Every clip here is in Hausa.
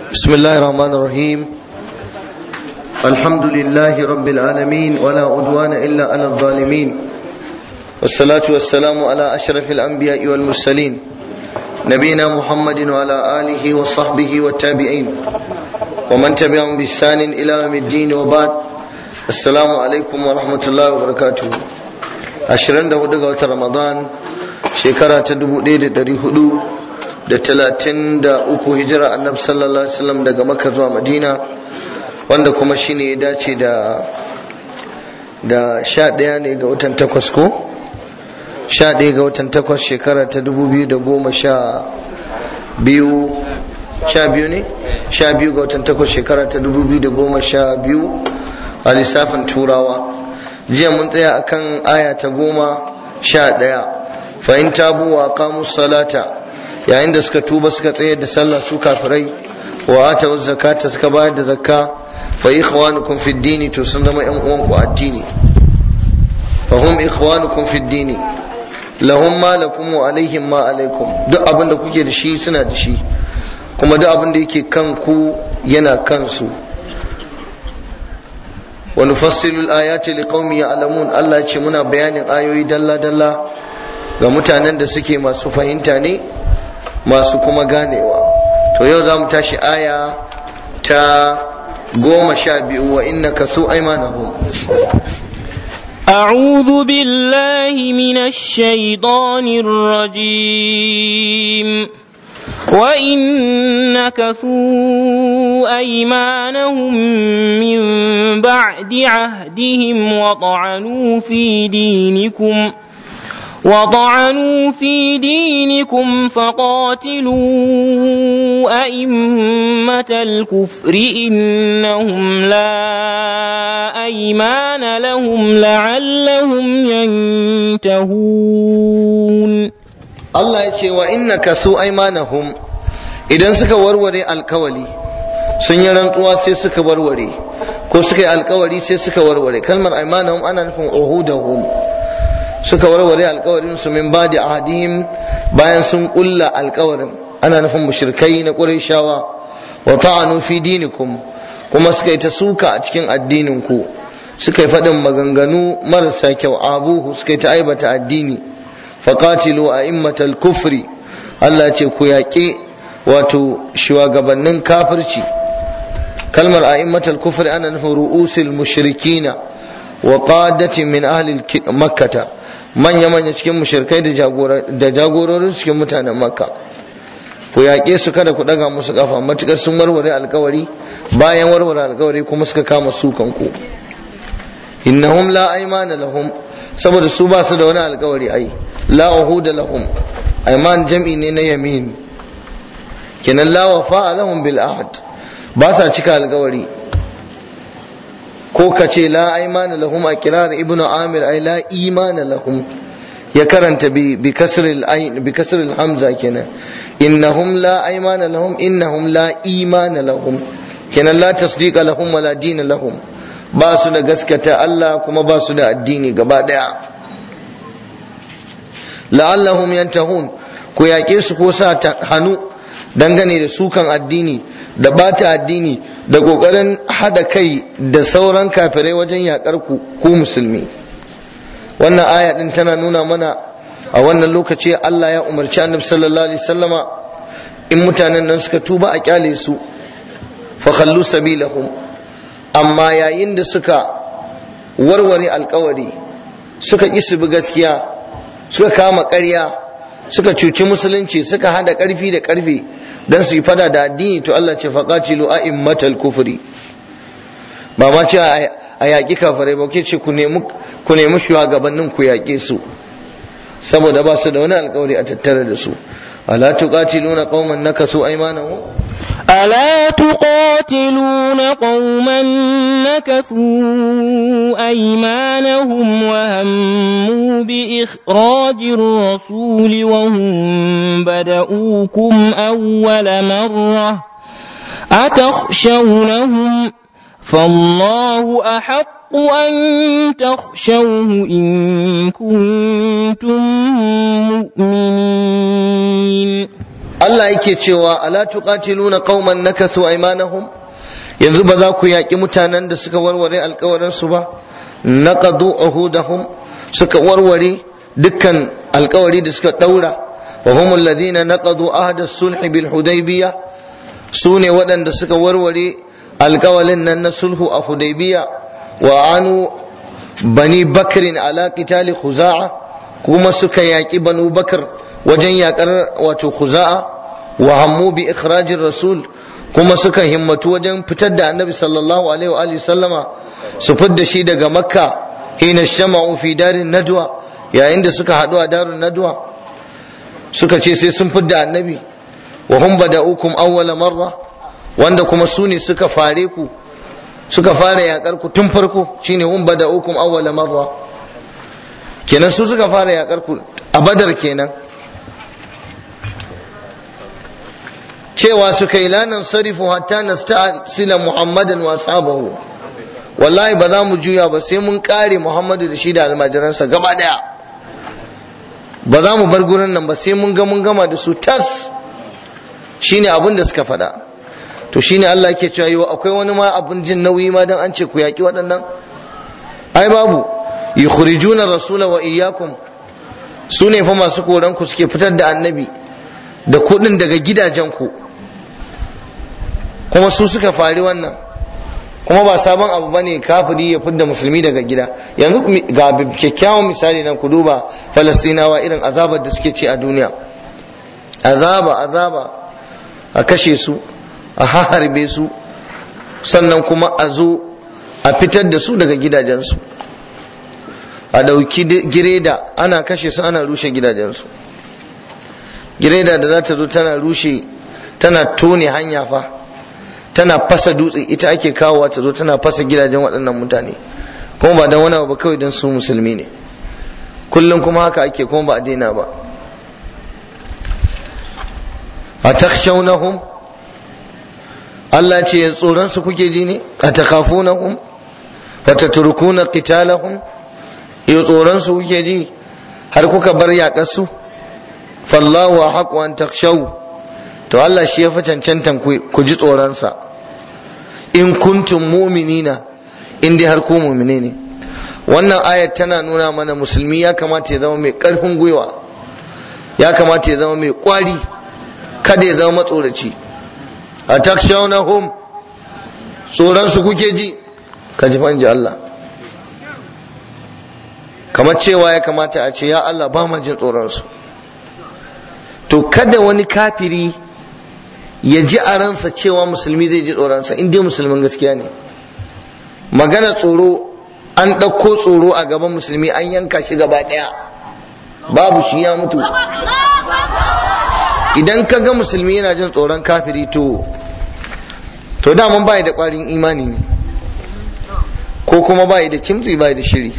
بسم الله الرحمن الرحيم الحمد لله رب العالمين ولا عدوان إلا على الظالمين والصلاة والسلام على أشرف الأنبياء والمرسلين نبينا محمد وعلى آله وصحبه والتابعين ومن تبعهم بإحسان إلى يوم الدين وبعد السلام عليكم ورحمة الله وبركاته ashirin da hudu ga watan ramadan shekara ta dubu ɗaya da ɗari hudu da talatin da uku hijira annabi sallallahu alaihi wasallam daga makka zuwa madina wanda kuma shine ya dace da da sha ɗaya ne ga watan takwas ko sha ɗaya ga watan takwas shekara ta dubu biyu da goma sha biyu sha biyu ne sha biyu ga watan takwas shekara ta dubu biyu da goma sha biyu a lissafin turawa jiya mun tsaya akan aya ta goma sha ɗaya fa in tabu wa qamu salata yayin da suka tuba suka tsayar da sallah su kafirai wa ata zakata suka bayar da zakka fa ikhwanukum fi dini to sun zama yan uwanku addini fa hum ikhwanukum fi dini lahum ma lakum wa alaihim ma alaikum duk abin da kuke da shi suna da shi kuma duk abin da yake kanku yana kansu wa nufassilu al-ayati liqaumin ya'lamun Allah ya ce muna bayanin ayoyi dalla dalla ga mutanen da suke masu fahimta ne masu kuma ganewa to yau za mu tashi aya ta goma sha biyu wa inna ka su aimanahum أعوذ بالله من الشيطان الرجيم وإن نكثوا أيمانهم من بعد عهدهم وطعنوا في دينكم وطعنوا في دينكم فقاتلوا أئمة الكفر إنهم لا أيمان لهم لعلهم ينتهون Allah ya ce wa innaka su aimanahum idan suka warware alkawali sun yi rantsuwa sai suka warware ko suka yi alkawari sai suka warware kalmar aimanahum ana nufin uhudahum suka warware alkawarin su min badi ahadihim bayan sun kulla alkawarin ana nufin mushrikai na qurayshawa wa ta'anu fi dinikum kuma suka yi ta suka a cikin addinin ku suka yi faɗin maganganu marasa kyau abuhu suka yi ta aibata addini faqatilu a'immatal kufri Allah ce ku yaƙe wato shugabannin kafirci kalmar a'immatal kufri ana nufin ru'usil mushrikina wa qadatin min ahli makkata manya manya cikin mushrikai da jagororin cikin mutanen makka ku yaƙe su kada ku ɗaga musu kafa matukar sun warware alkawari bayan warware alkawari kuma suka kama sukan ku innahum la aymana lahum saboda su ba su da wani alkawari ai la uhuda lahum ayman jam'i ne na yamin kenan la wafa lahum bil ahd ba sa cika alkawari ko ka ce la aymana lahum a kirar ibnu amir ai la imana lahum ya karanta bi bi kasril ayn bi kasril hamza kenan innahum la aymana lahum innahum la imana lahum kenan la tasdiqa lahum wala dina lahum ba su da gaskata Allah kuma ba su da addini gaba daya la'allahum yantahun ku yaƙe su ko sa ta hannu dangane da sukan addini da bata addini da ƙoƙarin hada kai da sauran kafirai wajen yaƙar ku ku musulmi wannan aya din tana nuna mana a wannan lokaci Allah ya umarci annabi sallallahu alaihi wasallama in mutanen nan suka tuba a kyale su fa khallu sabilahum amma yayin da suka warware alkawari suka ƙi su bi gaskiya suka kama ƙarya suka cuci musulunci suka hada ƙarfi da ƙarfe don su yi fada da addini to Allah ce faƙacilu a immatal kufri ba ma ce a yaƙi kafirai ba ke ce ku nemi shugabannin ku yaƙe su saboda ba su da wani alkawari a tattare da su ala tuqatiluna qauman nakasu aymanahum ألا تقاتلون قوما نكثوا أيمانهم وهموا بإخراج الرسول وهم بدؤوكم أول مرة أتخشونهم فالله أحق أن تخشوه إن كنتم مؤمنين Allah yake cewa ala tuqatiluna qauman nakasu aymanahum yanzu ba za ku yaƙi mutanen da suka warware alkawarin su ba naqadu uhudahum suka warware dukkan alkawari da suka daura wa hum alladhina naqadu ahda as-sulh bil hudaybiyah sune waɗanda suka warware alkawalin nan na sulhu a hudaybiya wa anu bani bakrin ala qitali khuza'a kuma suka yaƙi banu bakar wajen yaƙar wato khuza'a wa hammu bi ikhrajir rasul kuma suka himmatu wajen fitar da annabi sallallahu alaihi wa sallama su fidda shi daga makka hina shama'u fi darin nadwa yayin da suka haɗu a darin nadwa suka ce sai sun fidda annabi wa hum bada'ukum awwala marra wanda kuma su ne suka fare ku suka fara yakar ku tun farko shine hum bada'ukum awwala marra kenan su suka fara yakar ku a badar kenan cewa suka yi lanan sarifu hatta nasta'sila muhammadan wa ashabahu wallahi ba za mu juya ba sai mun kare muhammadu da shi da almajiransa gaba daya ba za mu bar gurin nan ba sai mun ga mun gama da su tas shine abin da suka faɗa to shine Allah yake cewa yau akwai wani ma abin jin nauyi ma dan an ce ku yaki waɗannan ai babu yukhrijuna rasula wa iyyakum su ne fa masu koran ku suke fitar da annabi da kuɗin daga gidajen ku kuma su suka fari wannan kuma ba sabon abu bane kafiri ya fidda musulmi daga gida yanzu ga kyakkyawan misali nan ku duba falastinawa irin azabar da suke ci a duniya azaba azaba a kashe su a harbe su sannan kuma a zo a fitar da su daga gidajensu a ɗauki gireda ana kashe su ana rushe gidajensu gireda da za ta zo tana rushe tana tone hanya fa tana fasa dutse ita ake kawowa ta zo tana fasa gidajen waɗannan mutane kuma ba don wani ba kawai don su musulmi ne kullum kuma haka ake kuma ba a daina ba a takshawnahum Allah ce tsoron su kuke ji ne a takafunahum wa tatrukuna qitalahum yau tsoron su kuke ji har kuka bar yaƙar su fallahu haqqu an takshaw to Allah shi ya fi cancantan ku ji tsoron sa in kuntum mu'minina in dai har ku mu'mine ne wannan ayat tana nuna mana musulmi ya kamata ya zama mai ƙarfin gwiwa ya kamata ya zama mai ƙwari kada ya zama matsoraci a takshawnahum tsoron su kuke ji ka ji fanji Allah kamar cewa ya kamata a ce ya Allah ba ma jin tsoron su to kada wani kafiri ya ji a ransa cewa musulmi zai ji tsoronsa in dai musulmin gaskiya ne magana tsoro an ɗauko tsoro a gaban musulmi an yanka shi gaba ɗaya babu shi ya mutu idan ka ga musulmi yana jin tsoron kafiri to to daman bai da ƙwarin imani ne ko kuma bai da kimtsi bai da shiri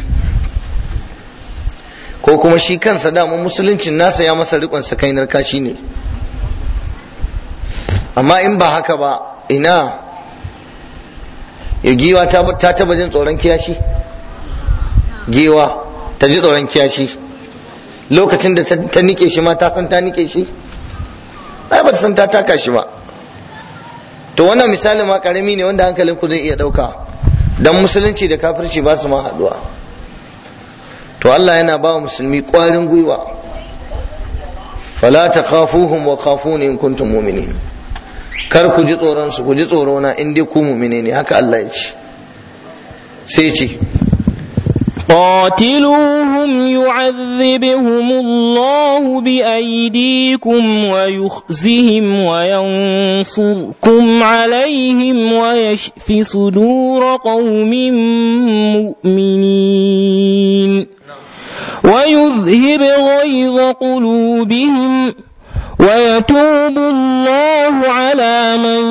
ko kuma shi kansa daman musuluncin nasa ya masa riƙon sakainar kashi ne amma in ba haka ba ina ya giwa ta taba jin tsoron kiyashi giwa ta ji tsoron kiyashi lokacin da ta nike shi ma ta san ta nike shi ai ba ta san ta taka shi ba to wannan misali ma karami ne wanda hankalin ku zai iya dauka dan musulunci da kafirci ba su ma haduwa to Allah yana ba musulmi kwarin gwiwa fala takhafuhum wa khafuni in kuntum mu'minin kar ku ji tsoron su ku ji tsoro na in dai ku mu'mine ne haka Allah ya ce sai ce قاتلوهم يعذبهم الله بأيديكم ويخزهم وينصركم عليهم ويشف صدور قوم مؤمنين ويذهب غيظ قلوبهم ويتوب الله على من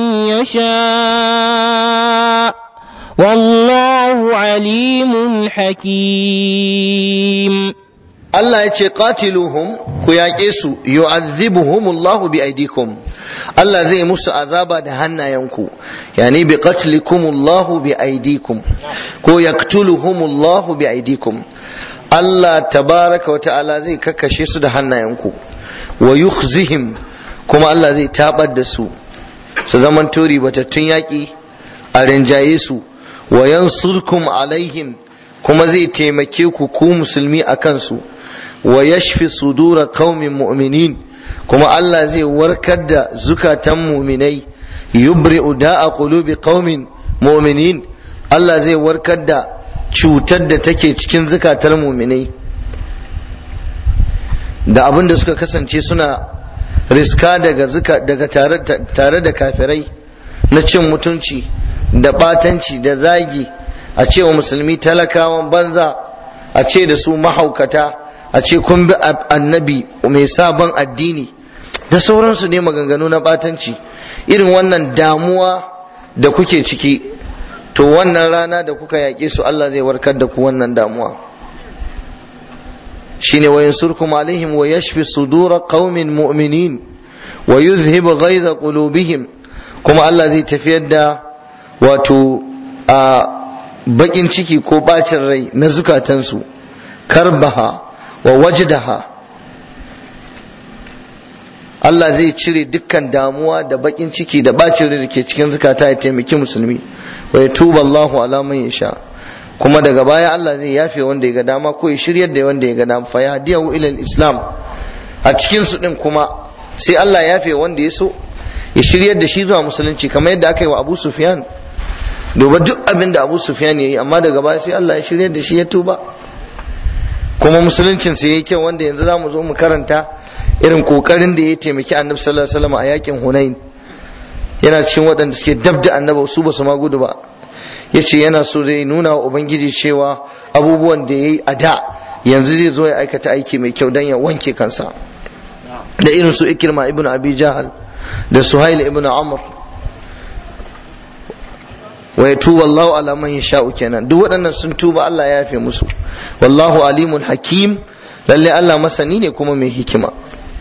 يشاء والله عليم حكيم Allah ya ce qatiluhum ku yaƙe su yu'adhibuhum Allah bi aidikum Allah zai musu azaba da hannayenku yani bi qatlikum Allah bi aidikum ko yaqtuluhum Allah bi aidikum Allah tabaraka wa ta'ala zai kakkashe su da hannayenku wa yukhzihim kuma Allah zai tabar da su su zaman tori batattun yaƙi a rinjaye su wa yansurkum alaihim kuma zai taimake ku ku musulmi a kansu wa yashfi sudura qaumin mu'minin kuma Allah zai warkar da zukatan mu'minai yubri'u da'a qulubi qaumin mu'minin Allah zai warkar da cutar da take cikin zukatar mu'minai da abin da suka kasance suna riska daga daga tare da kafirai na cin mutunci da batanci da zagi a ce wa musulmi talakawan banza a ce da su mahaukata a ce kun bi annabi mai sabon addini da sauransu ne maganganu na batanci irin wannan damuwa da kuke ciki to wannan rana da kuka yaƙe su Allah zai warkar da ku wannan damuwa shine wa yansurkum alaihim wa yashfi sudura qaumin mu'minin wa yuzhib ghaiza qulubihim kuma Allah zai tafiyar da wato a bakin ciki ko bacin rai na zukatansu karbaha wa wajdaha Allah zai cire dukkan damuwa da bakin ciki da bacin rai da ke cikin zukata ya taimaki musulmi wa ya tuba Allahu ala man yasha kuma daga baya Allah zai yafe wanda ya ga dama ko ya shiryar da wanda ya ga dama fa yahdiyahu ila islam a cikin su din kuma sai Allah ya yafe wanda ya so ya shiryar da shi zuwa musulunci kamar yadda aka yi wa Abu Sufyan duba duk abin da Abu Sufyan ya yi amma daga baya sai Allah ya shiryar da shi ya tuba kuma musuluncin sai yayi kyau wanda yanzu zamu zo mu karanta irin kokarin da ya taimaki Annabi sallallahu alaihi wasallam a yakin Hunain yana cikin waɗanda suke dab da Annabi su ba su ma gudu ba yace yana so zai nuna wa ubangiji cewa abubuwan da yayi a da yanzu zai zo ya aikata aiki mai kyau dan ya wanke kansa da irin su Ikrima ibn Abi Jahal da Suhail ibn Amr wa yatuba Allahu ala man yasha'u kenan duk waɗannan sun tuba Allah ya yafe musu wallahu alimun hakim lalle Allah masani ne kuma mai hikima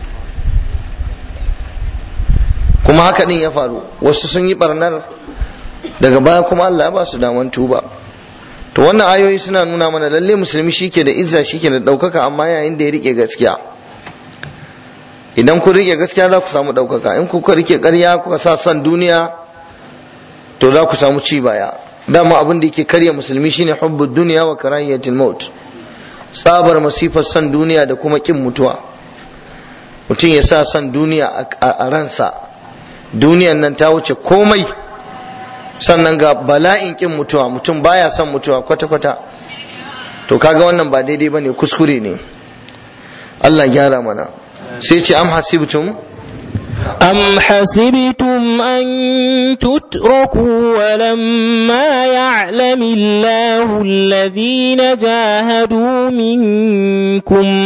kuma haka din ya faru wasu sun yi barnar daga baya kuma Allah ya ba su daman tuba to wannan ayoyi suna nuna mana lalle musulmi shike da izza shike da ɗaukaka amma yayin da ya rike gaskiya idan kun rike gaskiya za ku samu ɗaukaka in kuka rike ƙarya kuka sa son duniya to za ku samu ci baya dama abin da yake karya musulmi shine hubbu duniya wa karahiyatul maut tsabar masifar son duniya da kuma kin mutuwa mutum ya sa son duniya a ransa duniyan nan ta wuce komai sannan ga bala'in kin mutuwa mutum baya son mutuwa kwata-kwata to kaga wannan ba daidai bane kuskure ne Allah gyara mana sai ce am hasibtum أم حسبتم أن تتركوا ولما يعلم الله الذين جاهدوا منكم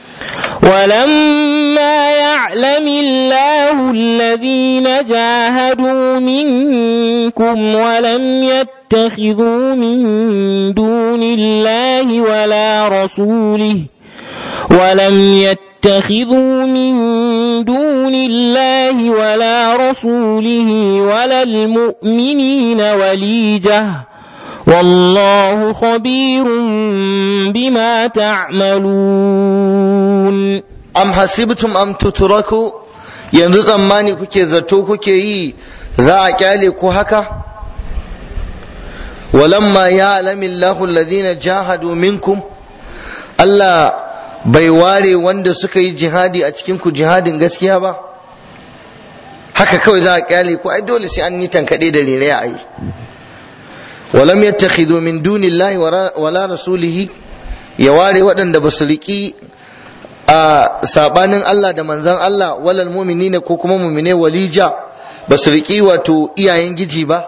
ولما يعلم الله الذين جاهدوا منكم ولم يتخذوا من دون الله ولا رسوله ولم يتخذوا من دون الله ولا رسوله ولا المؤمنين وليجة والله خبير بما تعملون am hasibtum am tutraku yanzu tsammani kuke zato kuke yi za a kyale ku haka walamma ya alamillahu alladhina jahadu minkum Allah bai ware wanda suka yi jihadi a cikin ku jihadin gaskiya ba haka kawai za a kyale ku ai dole sai an yi tankaɗe da rere a yi walam yattakhidhu min dunillahi wala rasulihi ya ware waɗanda ba su riƙi a sabanin Allah da manzan Allah walal mu'minina ko kuma mu'mine walija ba su riƙi wato iyayen giji ba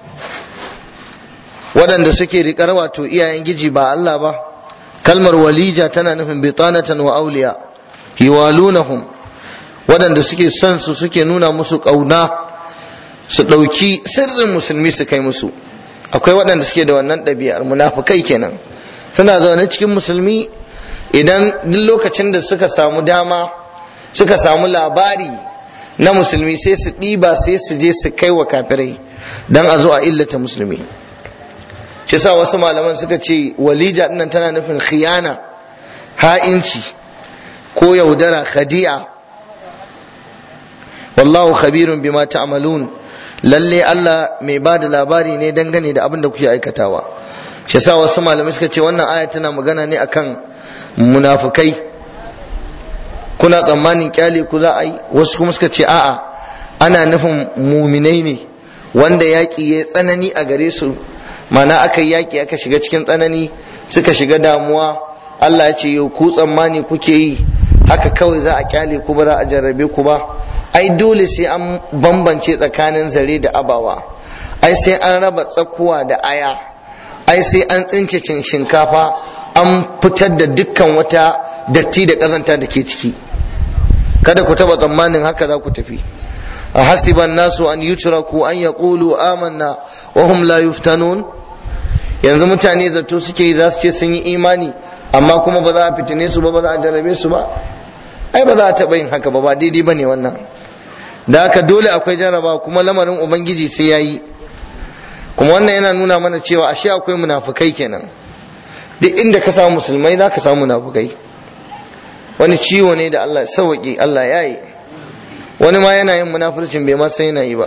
waɗanda suke riƙar wato iyayen giji ba Allah ba kalmar walija tana nufin bitanatan wa auliya hiwalunahum waɗanda suke son su suke nuna musu ƙauna su ɗauki sirrin musulmi su kai musu akwai waɗanda suke da wannan ɗabi'ar munafukai kenan suna zaune cikin musulmi idan duk lokacin da suka samu dama suka samu labari na musulmi sai su ɗiba sai su je su kai wa kafirai don a zo a illata musulmi shi sa wasu malaman suka ce walija dinnan tana nufin khiyana ha'inci ko yaudara khadi'a wallahu khabirun bima ta'malun lalle Allah mai ba da labari ne dangane da abin da kuke aikatawa shi yasa wasu malamai suka ce wannan aya tana magana ne akan munafukai kuna tsammanin kyale ku za a yi wasu kuma suka ce a'a ana nufin muminai ne wanda yaƙi ya tsanani a gare su mana aka yi yaƙi aka shiga cikin tsanani suka shiga damuwa Allah ya ce yau ku tsammani kuke yi haka kawai za a kyale ku ba za a jarrabe ku ba ai dole sai an bambance tsakanin zare da abawa ai sai an raba tsakuwa da aya ai sai an tsince cin shinkafa an fitar da dukkan wata datti da ƙazanta da ke ciki kada ku taba tsammanin haka za ku tafi a hasiban nasu an yutraku an yaqulu amanna wa hum la yuftanun yanzu mutane zato suke yi za su ce sun yi imani amma kuma ba za a fitine su ba ba za a jarrabe su ba ai ba za a taɓa yin haka ba ba daidai ba ne wannan da haka dole akwai jarraba kuma lamarin ubangiji sai ya yi kuma wannan yana nuna mana cewa ashe akwai munafukai kenan duk inda ka samu musulmai za ka samu munafukai wani ciwo ne da Allah sauwaƙi Allah ya yi wani ma yana yin munafurcin bai ma san yana yi ba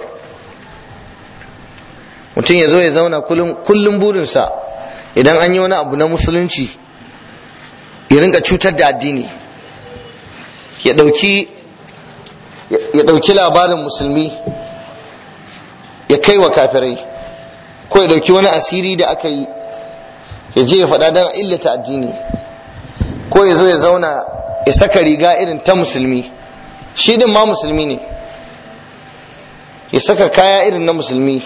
mutum ya zo ya zauna kullum burinsa idan an yi wani abu na musulunci ya rinka cutar da addini ya ɗauki labarin musulmi ya kai wa kafirai ko ya ɗauki wani asiri da aka yi ya je ya faɗa don illata addini ko ya zo ya zauna ya saka riga irin ta musulmi shi din ma musulmi ne ya saka kaya irin na musulmi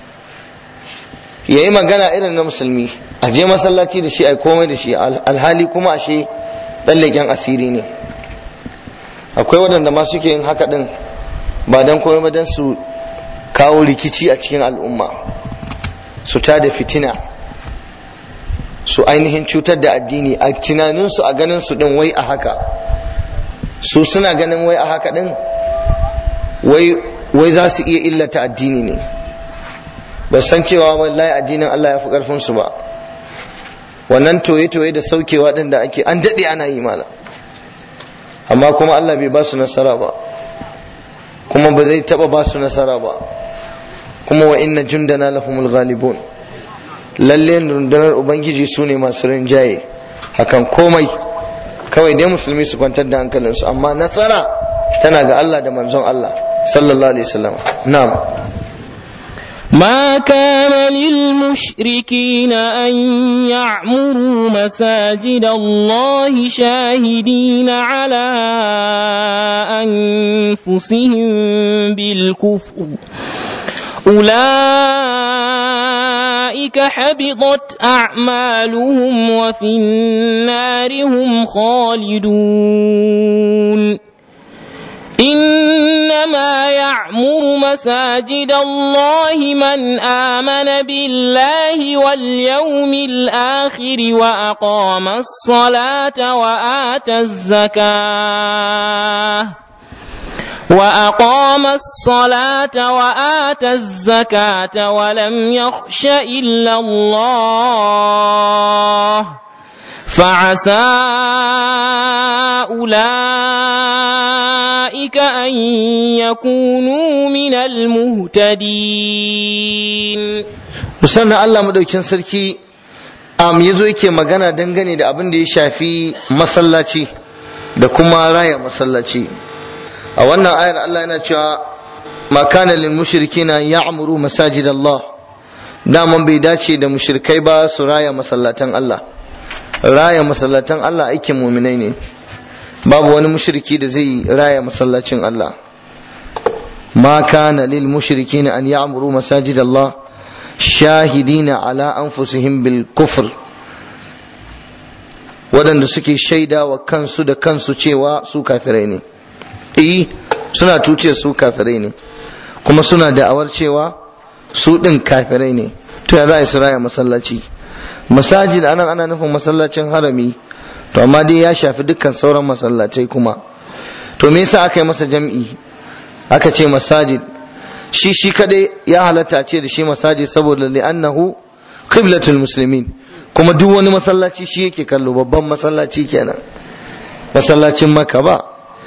ya yi magana irin na musulmi a je masallaci da shi a komai da shi alhali kuma ashe ɗan leƙen asiri ne akwai waɗanda ma suke yin haka ɗin ba don komai ba don su kawo rikici a cikin al'umma su ta da fitina su ainihin cutar da addini a tunaninsu a ganin su ɗin wai a haka su suna ganin wai a haka ɗin wai za su iya illata addini ne ba san cewa wallahi addinin Allah ya fi ƙarfin su ba wannan toye-toye da saukewa ɗin da ake an daɗe ana yi mala amma kuma Allah bai ba su nasara ba kuma ba zai taɓa ba su nasara ba kuma wa inna jundana lahumul ghalibun lalle rundunar ubangiji su ne masu rinjaye hakan komai kawai dai musulmi su kwantar da hankalinsu amma nasara tana ga Allah da manzon Allah sallallahu alaihi wasallam na'am ما كان للمشركين أن يعمروا مساجد الله شاهدين على أنفسهم بالكفر أولئك حبطت أعمالهم وفي النار هم خالدون إنما يعمر مساجد الله من آمن بالله واليوم الآخر وأقام الصلاة وآتى الزكاة وأقام الصلاة وآتى الزكاة ولم يخش إلا الله فعسى أولئك أن يكونوا من المهتدين musamman Allah madaukin sarki am yazo yake magana dangane da abin da ya shafi masallaci da kuma raya masallaci a wannan ayar Allah yana cewa ma kana lil mushrikina ya'muru masajid Allah daman bai dace da mushrikai ba su raya masallatan Allah raya masallatan Allah aikin muminai ne babu wani mushriki da zai raya masallacin Allah ma kana lil mushrikina an ya'muru masajid Allah shahidina ala anfusihim bil kufr waɗanda suke shaida wa kansu da kansu cewa su kafirai ne eh suna tuce su kafirai ne kuma suna da'awar cewa su ɗin kafirai ne to ya za a raya masallaci masajid anan ana nufin masallacin harami to amma dai ya shafi dukkan sauran masallacai kuma to me yasa aka yi masa jam'i aka ce masajid shi shi kadai ya halatta ce da shi masajid saboda li'annahu qiblatul muslimin kuma duk wani masallaci shi yake kallo babban masallaci kenan masallacin maka ba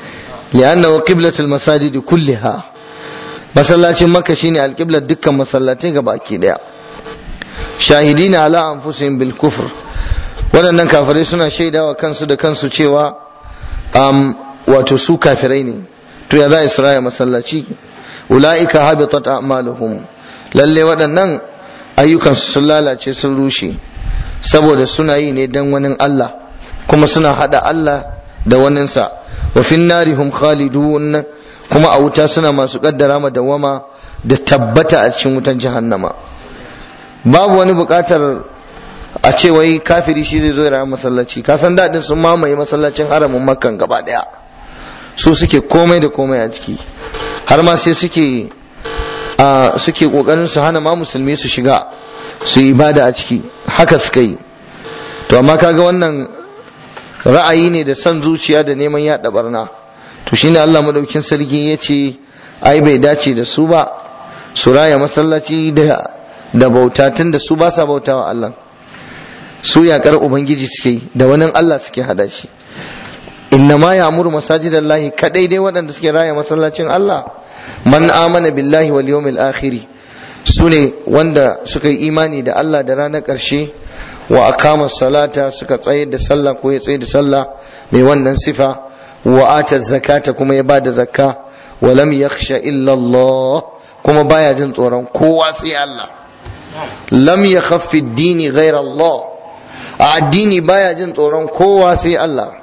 li'annahu qiblatul masajid kulliha masallacin makka shine alqiblar dukkan masallatai baki daya shahidina ala anfusihim bil kufr waɗannan kafirai suna shaidawa kansu da kansu cewa um, wato su kafirai ne to ya za isra'a masallaci ula'ika habitat a'maluhum lalle waɗannan ayyukansu sun lalace sun rushe saboda suna yi ne dan wani Allah kuma suna hada Allah da waninsa wa fin narihum khalidun kuma a wuta suna masu kaddara ma dawama da tabbata a cikin wutan jahannama babu wani bukatar a ce wai kafiri shi zai zo ya rayu masallaci ka san daɗin sun mamaye masallacin haramin makkan gaba ɗaya su suke komai da komai a ciki har ma sai suke a suke kokarin su hana ma musulmi su shiga su yi ibada a ciki haka suka yi to amma kaga wannan ra'ayi ne da son zuciya da neman yaɗa barna to shine Allah madaukin sarki ya ce ai bai dace da su ba su raya masallaci da da bauta tun da su ba sa bautawa Allah su yakar ubangiji suke yi da wani Allah suke hada shi innama ya'muru masajidallahi kadai dai waɗanda suke raya masallacin Allah man amana billahi wal yawmil akhir sune wanda suka yi imani da Allah da ranar ƙarshe wa aqama salata suka tsaye da sallah ko ya tsaye da sallah mai wannan sifa wa ata zakata kuma ya bada zakka wa lam yakhsha illa Allah kuma baya jin tsoron kowa sai Allah lam yakhaffi ad-dini ghayra Allah a addini baya jin tsoron kowa sai Allah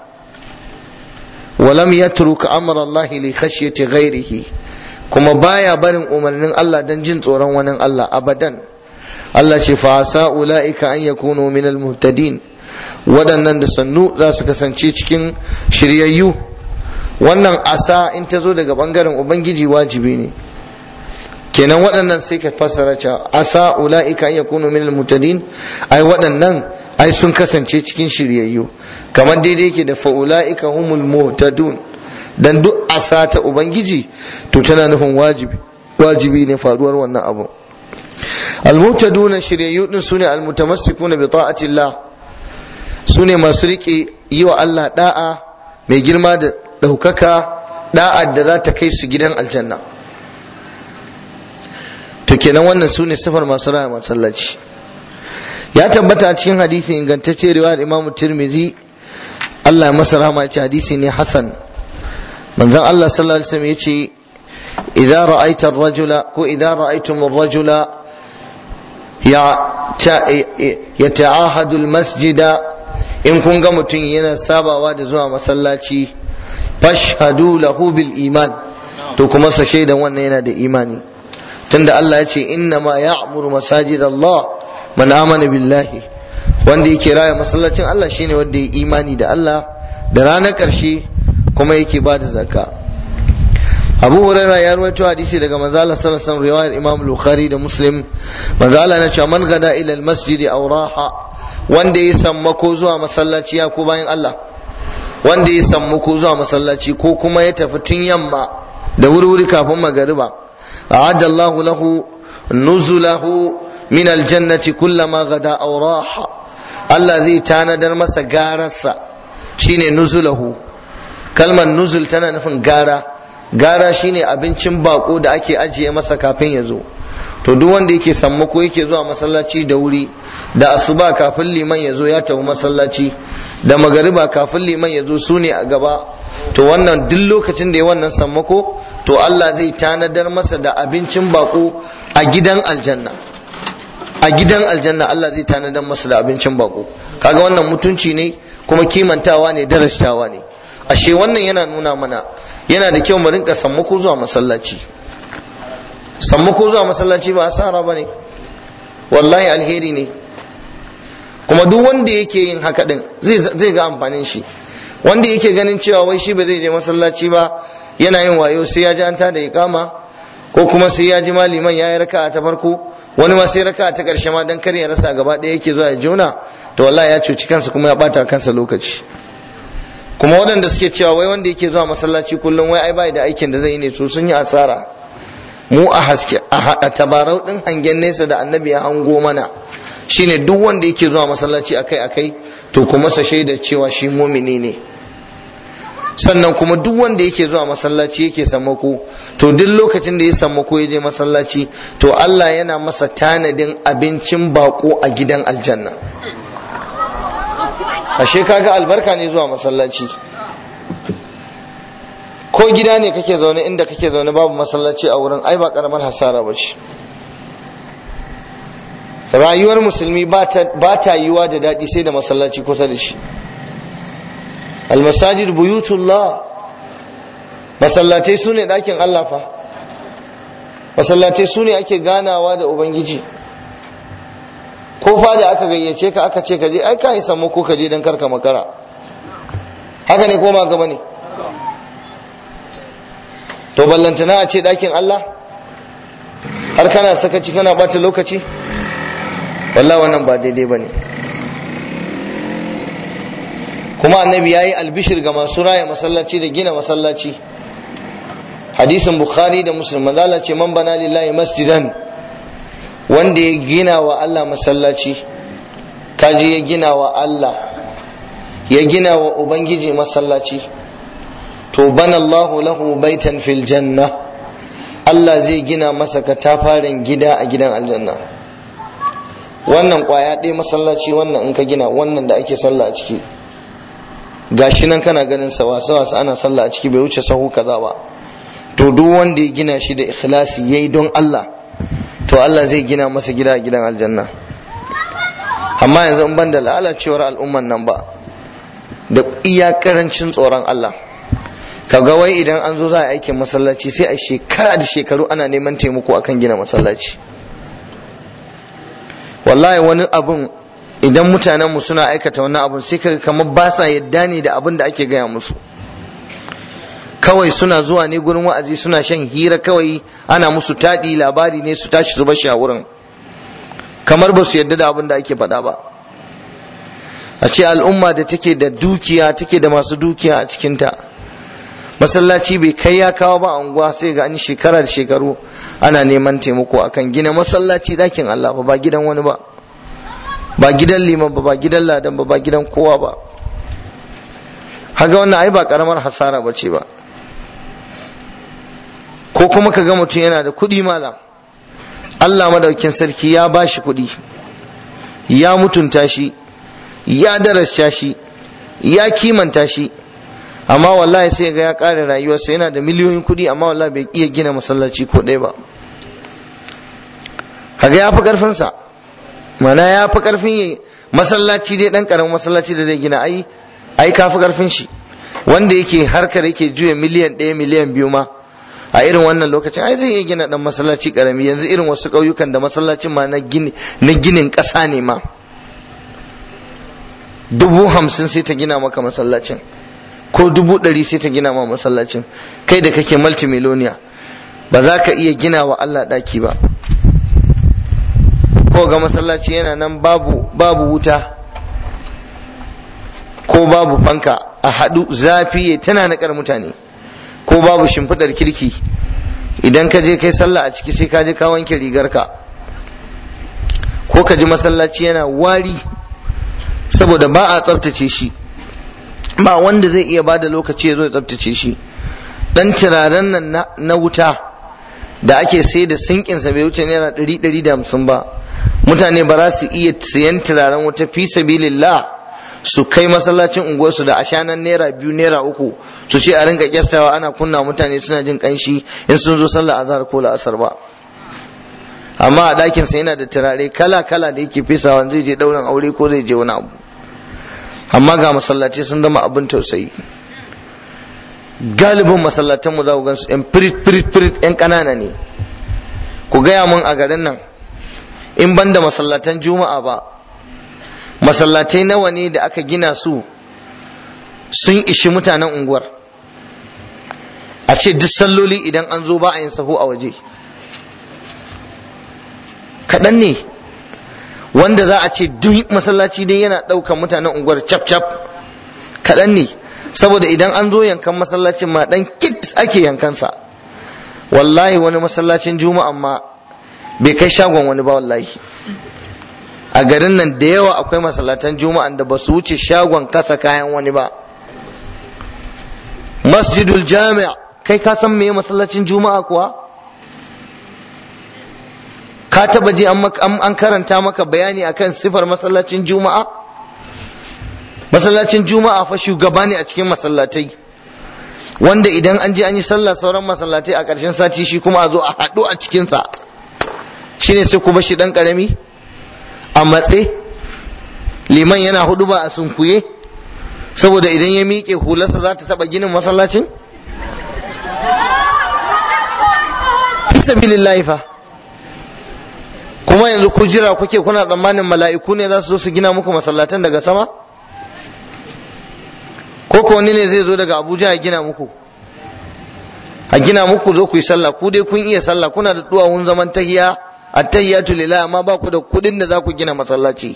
ولم يترك أمر الله لخشية غيره kuma baya barin umarnin Allah don jin tsoron wani Allah abadan Allah ce fa asa ulaika an yakunu min almuhtadin waɗannan da sannu za su kasance cikin shiryayyu wannan asa in ta zo daga bangaren ubangiji wajibi ne kenan waɗannan sai ka fassara cewa asa ulaika an yakunu min almuhtadin ai waɗannan ai sun kasance cikin shiryayyu kamar daidai yake da fa'ula'ika humul muhtadun dan duk asa ta ubangiji to tana nufin wajibi wajibi ne faruwar wannan abu almuhtaduna shiryayyu din sune almutamassikuna bi ta'atillah sune masu rike yi wa Allah da'a mai girma da daukaka da'a da za ta kai su gidan aljanna to kenan wannan sune sifar masu raya masallaci ya tabbata a cikin hadisi ingantacce riwayar imamu tirmizi Allah ya masa rahama ce hadisi ne hasan manzon Allah sallallahu alaihi wasallam yace idza ra'aita ar-rajula ko idza ra'aytum ar-rajula ya yata'ahadu al-masjida in kun ga mutum yana sabawa da zuwa masallaci fashhadu lahu bil iman to kuma sa shaidan wannan yana da imani tunda Allah ya ce inna ma ya'muru masajid Allah man amana billahi wanda yake raya masallacin Allah shine wanda ya imani da Allah da ranar ƙarshe kuma yake ba da zakka Abu Hurairah ya rawaito hadisi daga manzo Allah sallallahu alaihi wasallam riwayar Imam Bukhari da Muslim manzo Allah na cewa man gada ila al-masjid aw raha wanda ya sammako zuwa masallaci ya ko bayan Allah wanda ya sammako zuwa masallaci ko kuma ya tafi tun yamma da wuri-wuri kafin magariba a'adda Allahu lahu nuzulahu min aljannati kullama gada aw raha Allah zai tanadar masa gararsa shine nuzulahu kalmar nuzul tana nufin gara gara shine abincin bako da ake ajiye masa kafin ya zo to duk wanda yake sammako yake zuwa masallaci da wuri da asuba kafin liman ya zo ya tafi masallaci da magariba kafin liman ya zo su ne a gaba to wannan duk lokacin da ya wannan sammako to Allah zai tanadar masa da abincin bako a gidan aljanna a gidan aljanna Allah zai tanadar masa da abincin bako kaga wannan mutunci ne kuma kimantawa ne darajtawa ne ashe wannan yana nuna mana yana da kyau mu rinka sammako zuwa masallaci sammako zuwa masallaci ba asara ba ne wallahi alheri ne kuma duk wanda yake yin haka din zai ga amfanin shi wanda yake ganin cewa wai shi ba zai je masallaci ba yana yin wayo sai ya ji an tada ikama ko kuma sai ya ji maliman ya yi raka'a ta farko wani ma sai raka'a ta karshe ma dan kar ya rasa gaba ɗaya yake zuwa ya jona to wallahi ya cuci kansa kuma ya bata kansa lokaci kuma waɗanda suke cewa wai wanda yake zuwa masallaci kullum wai ai bai da aikin da zai yi ne to sun yi asara mu a haske a tabarau din hangen nesa da annabi ya hango mana shine duk wanda yake zuwa masallaci akai akai to kuma sa shaida cewa shi mumini ne sannan kuma duk wanda yake zuwa masallaci yake sammako to duk lokacin da ya sammako ya je masallaci to Allah yana masa tanadin abincin bako a gidan aljanna ashe kaga albarka ne zuwa masallaci ko gida ne kake zaune inda kake zaune babu masallaci a wurin ai ba karamar hasara ba ce rayuwar musulmi ba ta yiwa da daɗi sai da masallaci kusa da shi almasajid buyutullah masallatai su ne ɗakin Allah fa masallatai su ne ake ganawa da ubangiji ko fa da aka gayyace ka aka ce ka je ai ka yi samu ko ka je don karka makara haka ne ko ma gaba ne to ballantana a ce ɗakin Allah har kana sakaci kana ɓata lokaci wallah wannan ba daidai ba ne kuma annabi ya yi albishir ga masu raya masallaci da gina masallaci hadisin bukhari da muslim manzala ce man bana lillahi masjidan wanda ya gina wa Allah masallaci kaji ya gina wa Allah ya gina wa ubangiji masallaci to bana Allahu lahu baitan fil janna Allah zai gina masa katafaren gida a gidan aljanna wannan kwaya ɗaya masallaci wannan in ka gina wannan da ake sallah a ciki gashi nan kana ganin sa wasa wasa ana sallah a ciki bai wuce sahu kaza ba to duk wanda ya gina shi da ikhlasi yayi don Allah to Allah zai gina masa gida a gidan aljanna amma yanzu in ban da lalacewar al'umman nan ba da iya karancin tsoron Allah kaga wai idan an zo za a aikin masallaci sai a shekara da shekaru ana neman taimako akan gina masallaci wallahi wani abun idan mutanenmu suna aikata wani abun sai kaga kamar ba sa yadda ne da abin da ake gaya musu kawai suna zuwa ne gurin wa'azi suna shan hira kawai ana musu taɗi labari ne su tashi su bashi a wurin kamar ba su yadda da abin da ake faɗa ba a ce al'umma da take da dukiya take da masu dukiya a cikinta masallaci bai kai ya kawo ba unguwa sai ga an shekara da shekaru ana neman taimako akan gina masallaci dakin Allah ba ba gidan wani ba ba gidan liman ba ba gidan ladan ba ba gidan kowa ba haga wannan ai ba karamar hasara ba ce ba ko kuma ka ga mutum yana da kuɗi malam Allah madaukin sarki ya ba shi kuɗi ya mutunta shi ya darasha shi ya kimanta shi amma wallahi sai ga ya ƙara rayuwarsa yana da miliyoyin kuɗi amma wallahi bai iya gina masallaci ko ɗaya ba kaga ya fi ƙarfinsa mana ya fi ƙarfin masallaci dai ɗan ƙaramin masallaci da zai gina ai ai ka fi ƙarfin shi wanda yake harkar yake juya miliyan ɗaya miliyan biyu ma a irin wannan lokacin ai zai iya gina ɗan masallaci ƙarami yanzu irin wasu ƙauyukan da masallacin ma na ginin ƙasa ne ma dubu hamsin sai ta gina maka masallacin ko dubu ɗari sai ta gina ma masallacin kai da kake multimiloniya ba za ka iya gina wa Allah ɗaki ba ko ga masallaci yana nan babu babu wuta ko babu fanka a haɗu zafi tana naƙar mutane ko babu shimfiɗar kirki idan ka je kai sallah a ciki sai ka je ka wanke rigarka ko ka ji masallaci yana wari saboda ba a tsaftace shi ba wanda zai iya bada lokaci ya zo ya tsaftace shi dan turaren nan na wuta da ake sai da sinkinsa bai wuce naira ɗari ɗari da hamsin ba mutane ba za su iya siyan turaren wuta fi sabilillah su kai masallacin unguwarsu da ashanan naira biyu naira uku su ce a rinka kyastawa ana kunna mutane suna jin kanshi in sun zo sallah azhar ko la'asar ba amma a ɗakin sa yana da turare kala kala da yake fesawa zai je ɗaurin aure ko zai je wani abu amma ga masallaci sun zama abin tausayi galibin masallatanmu za ku gan su yan firit firit firit yan ƙanana ne ku gaya mun a garin nan in ban da masallatan juma'a ba masallatai nawa ne da aka gina su sun ishi mutanen unguwar a ce duk salloli idan an zo ba a yin sahu a waje kaɗan ne wanda za a ce duk masallaci dai yana ɗaukan mutanen unguwar cap cap kaɗan ne saboda idan an zo yankan masallacin ma ɗan kit ake yankansa wallahi wani masallacin juma'a ma bai kai shagon wani ba wallahi a garin nan da yawa akwai masallatan juma'an da ba su wuce shagon kasa kayan wani ba masjidul jami' kai ka san me masallacin juma'a kuwa ka taba ji an karanta maka bayani akan sifar masallacin juma'a masallacin juma'a fa shugaba ne a cikin masallatai wanda idan an je an yi sallah sauran masallatai a ƙarshen sati shi kuma a zo a haɗu a cikinsa shine sai kuma shi ɗan ƙarami a matse liman yana hudu ba a sunkuye saboda idan ya miƙe hularsa za ta taɓa ginin masallacin fi sabilillahi fa kuma yanzu ku jira kuke kuna tsammanin mala'iku ne za su zo su gina muku masallatan daga sama ko ko wani ne zai zo daga abuja ya gina muku a gina muku zo ku yi sallah ku dai kun iya sallah kuna da duwawun zaman tahiya attahiyatu lillah amma ba ku da kudin da za ku gina masallaci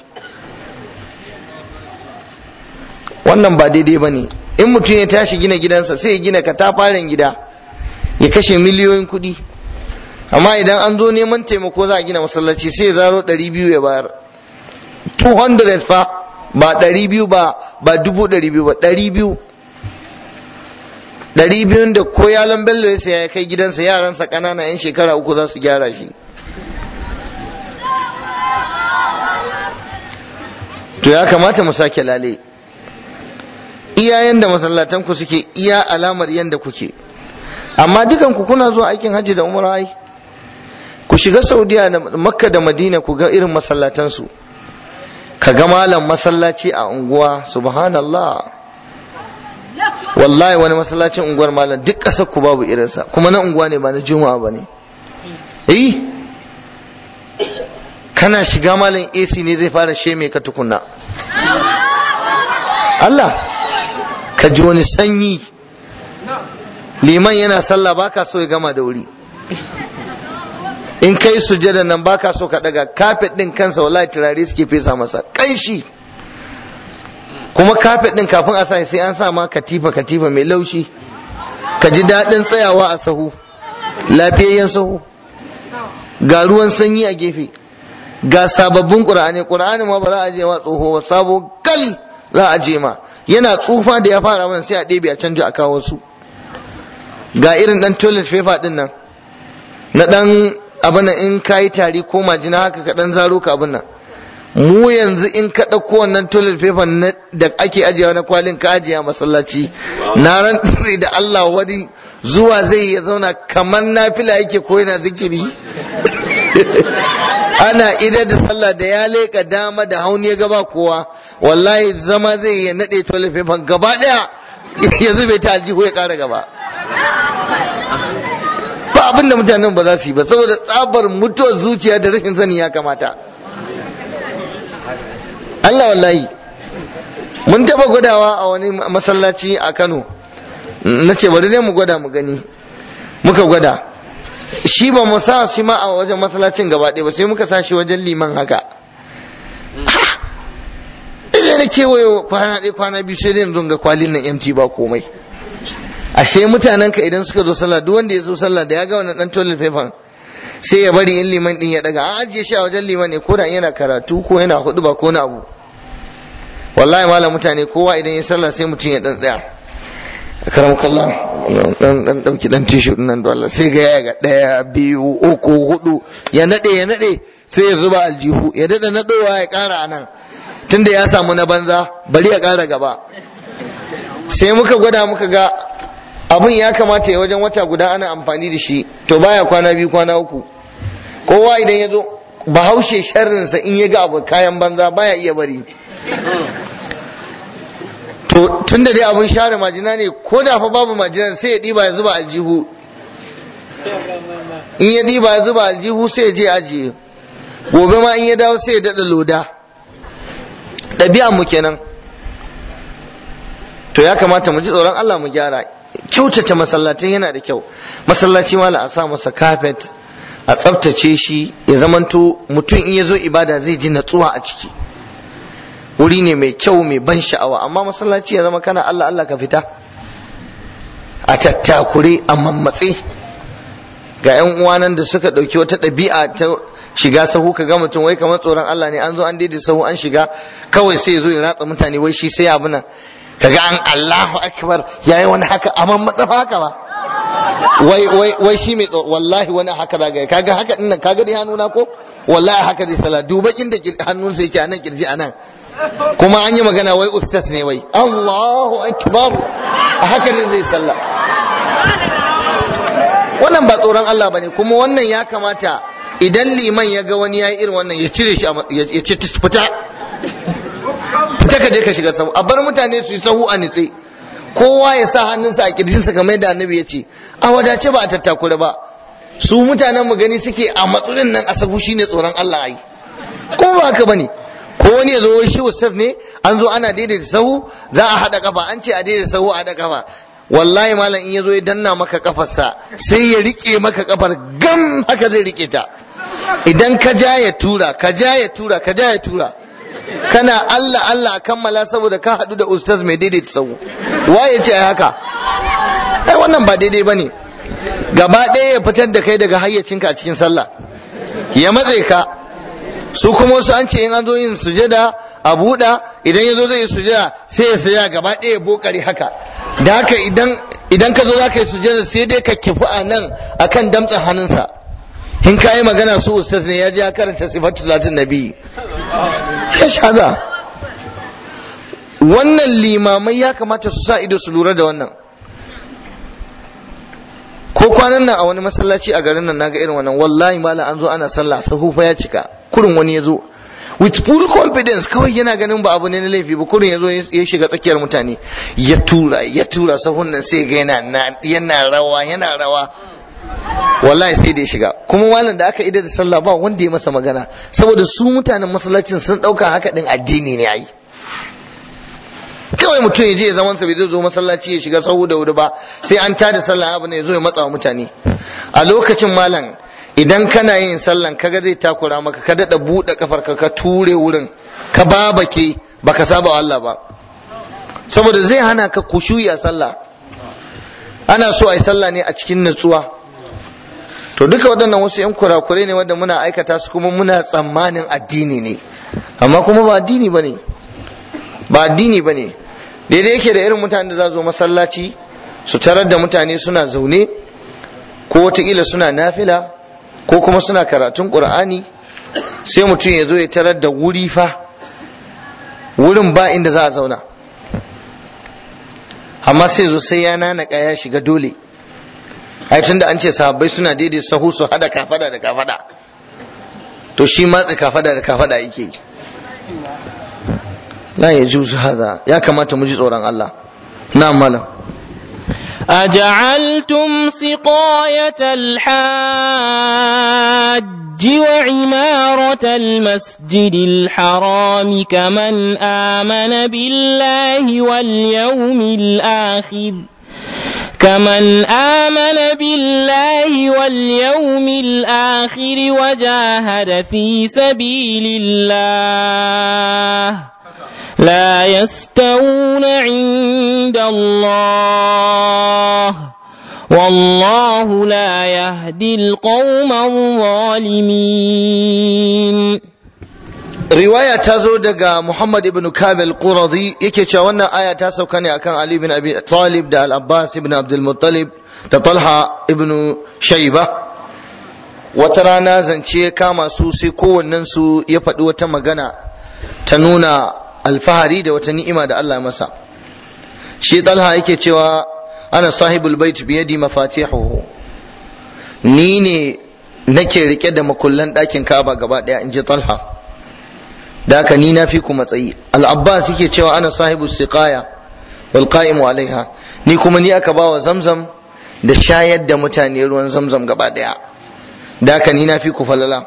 wannan ba daidai ba ne in mutum ya tashi gina gidansa sai ya gina katafaren gida ya kashe miliyoyin kuɗi amma idan an zo neman taimako za a gina masallaci sai ya zaro ɗari biyu ya bayar 200 fa ba ɗari biyu ba ba dubu ɗari biyu ba ɗari biyu ɗari biyun da ko yalan bello ya saya ya kai gidansa yaransa ƙanana 'yan shekara uku za su gyara shi to ya kamata mu sake lale iyayen da masallatanku suke iya alamar yadda kuke amma dukanku kuna zuwa aikin hajji da umra ai ku shiga saudiya da makka da madina ku ga irin masallatansu ka ga malam masallaci a unguwa subhanallah wallahi wani masallacin unguwar malam duk ƙasar ku babu irinsa kuma na unguwa ne ba na juma'a ba ne eh kana shiga malam AC ne zai fara sheme ka tukunna Allah ka ji wani sanyi liman yana sallah baka so ya gama da wuri in kai sujada nan baka so ka daga kafet din kansa wallahi turare suke fesa masa kanshi kuma kafet din kafin a sa sai an sa ma katifa katifa mai laushi ka ji daɗin tsayawa a sahu lafiyayyen sahu ga ruwan sanyi a gefe ga sababbin ƙur'ani ƙur'ani ma ba za a je ma tsoho ba sabo kal za a je ma yana tsufa da ya fara mana sai a ɗebe a canja a kawo su ga irin ɗan toilet paper ɗin nan na ɗan abin in ka yi tari ko majina haka ka ɗan zaro ka abin nan mu yanzu in ka ɗauko wannan toilet paper da ake ajiyewa na kwalin ka ajiye a masallaci na rantsi da Allah wani zuwa zai ya zauna kamar nafila yake ko yana zikiri ana idar da sallah da ya leƙa dama da hauni ya gaba kowa wallahi zama zai ya naɗe toilet paper gaba ɗaya ya zube ta aljihu ya ƙara gaba ba abinda mutanen ba za su yi ba saboda tsabar mutuwar zuciya da rashin sani ya kamata Allah wallahi mun taba gwadawa a wani masallaci a Kano na ce bari ne mu gwada mu gani muka gwada shi ba mu sa shi ma a wajen masallacin gaba ɗaya ba sai muka sa shi wajen liman haka idan na kewaye kwana ɗaya kwana biyu sai dai yanzu ga kwalin nan MT ba komai ashe mutanen ka idan suka zo sallah duk wanda ya zo sallah da ya ga wannan dan toilet paper sai ya bari in liman din ya daga an ajiye shi a wajen liman ne ko da yana karatu ko yana hudu ba ko na abu wallahi malam mutane kowa idan ya sallah sai mutum ya dan tsaya karamukallah dan dan dauki dan tishu din nan dole sai ga ya ga daya biyu uku hudu ya nade ya nade sai ya zuba aljihu ya dada nadowa ya kara anan tunda ya samu na banza bari ya kara gaba sai muka gwada muka ga abun ya kamata ya wajen wata guda ana amfani da shi to baya kwana biyu kwana uku kowa idan ya zo bahaushe sharrinsa in ya ga abu kayan banza baya iya bari to tun da dai abun share majina ne ko da fa babu majina sai ya ɗiba ya zuba aljihu in ya ɗiba ya zuba aljihu sai ya je ajiye gobe ma in ya dawo sai ya daɗa loda ɗabi'an mu kenan to ya kamata mu ji tsoron Allah mu gyara kyautata masallatai yana da kyau masallaci mala a sa masa kafet a tsaftace shi ya zamanto mutum in ya zo ibada zai ji natsuwa a ciki wuri ne mai kyau mai ban sha'awa amma masallaci ya zama kana Allah Allah ka fita a tattakure a mammatse ga yan uwanan da suka ɗauki wata ɗabi'a ta shiga sahu ka ga mutum wai kamar tsoron Allah ne an zo an daidai sahu an shiga kawai sai ya zo ya ratsa mutane wai shi sai abu nan kaga an Allahu akbar yayi wani haka amma matsafa haka ba wai wai wai shi mai wallahi wani haka zaga kaga haka din nan kaga dai hannuna ko wallahi haka zai sallah duba inda hannun sai yake anan kirji anan kuma an yi magana wai ustaz ne wai Allahu akbar a haka ne zai sallah wannan ba tsoron Allah bane kuma wannan ya kamata idan liman ya ga wani yayi irin wannan ya cire shi ya ce fita fita ka je ka shiga sahu a bar mutane su yi sahu a nitse kowa ya sa hannunsa a kirjinsa kamar yadda annabi ya ce a wadace ba a tattakura ba su mutanen mu gani suke a matsalin nan a sahu shine tsoron Allah ai kuma ba haka bane ko wani ya zo shi ustaz ne an zo ana daidaita sahu za a haɗa kafa an ce a daidaita sahu a haɗa kafa wallahi malam in ya zo ya danna maka kafarsa sai ya rike maka kafar gam haka zai rike ta idan ka ja ya tura ka ja ya tura ka ja ya tura kana Allah Allah a kammala saboda ka haɗu da ustaz mai daidaita sahu waye ce ai haka ai wannan ba daidai bane gaba ɗaya ya fitar da kai daga hayyacinka a cikin sallah ya matse ka su kuma wasu an ce in an zo yin sujada a buɗa idan ya zo zai yi sujada sai ya sujada gaba ɗaya ya bokare haka da haka idan idan ka zo za ka yi sujada sai dai ka kifi a nan akan damtsan hannunsa in ka yi magana su ustaz ne ya je ya karanta sifatu salatin nabi ya shaza wannan limamai ya kamata su sa ido su lura da wannan ko kwanan nan a wani masallaci a garin nan naga irin wannan wallahi malam an zo ana sallah sahu fa ya cika kurin wani ya zo with full confidence kawai yana ganin ba abu ne na laifi ba kurin ya zo ya shiga tsakiyar mutane ya tura ya tura sahun nan sai ga yana yana rawa yana rawa wallahi sai da ya shiga kuma malam da aka idar da sallah ba wanda ya masa magana saboda su mutanen masallacin sun dauka haka din addini ne ai kawai mutum ya je ya zaman sa bai zai zo masallaci ya shiga sahu da wuri ba sai an tada sallah abu ne ya zo ya matsa wa mutane a lokacin malam idan kana yin sallan kaga zai takura maka ka dada buɗe kafar ka ka ture wurin ka babake baka saba wa Allah ba saboda zai hana ka kushuyi a sallah ana so a yi sallah ne a cikin natsuwa to duka waɗannan wasu yan kurakurai ne wanda muna aikata su kuma muna tsammanin addini ne amma kuma ba addini bane ba addini bane daidai yake da irin mutanen da za zo masallaci su tarar da mutane suna zaune ko wataƙila suna nafila ko kuma suna karatun ƙur'ani sai mutum ya zo ya tarar da wuri fa wurin ba inda za a zauna amma sai zo sai ya nanaka ya shiga dole ai tunda an ce sahabbai suna daidai sahu su hada kafada da kafada to shi matsi kafada da kafada yake yi la ya juzu hada ya kamata mu ji tsoron Allah na malam أجعلتم سقاية الحاج وعمارة المسجد الحرام كمن آمن بالله واليوم الآخر كمن آمن بالله واليوم الآخر وجاهد في سبيل الله لا يستوون عند الله والله لا يهدي القوم الظالمين riwaya ta zo daga Muhammad ibn Kabil Quradi yake cewa wannan aya ta sauka ne akan Ali ibn Abi Talib da Al-Abbas ibn Abdul Muttalib da Talha ibn Shayba wata rana zance ya kama su sai kowannen su ya faɗi wata magana ta nuna alfahari da wata ni'ima da Allah masa shi Talha yake cewa ana sahibul bait biyadi mafatihuhu ni ne nake rike da makullan ɗakin Ka'aba gaba ɗaya in ji Talha da haka ni na fi ku matsayi al-abbas yake cewa ana sahibu siqaya wal qa'imu alaiha ni kuma ni aka bawa zamzam da shayar da mutane ruwan zamzam gaba daya da haka ni na fi ku falala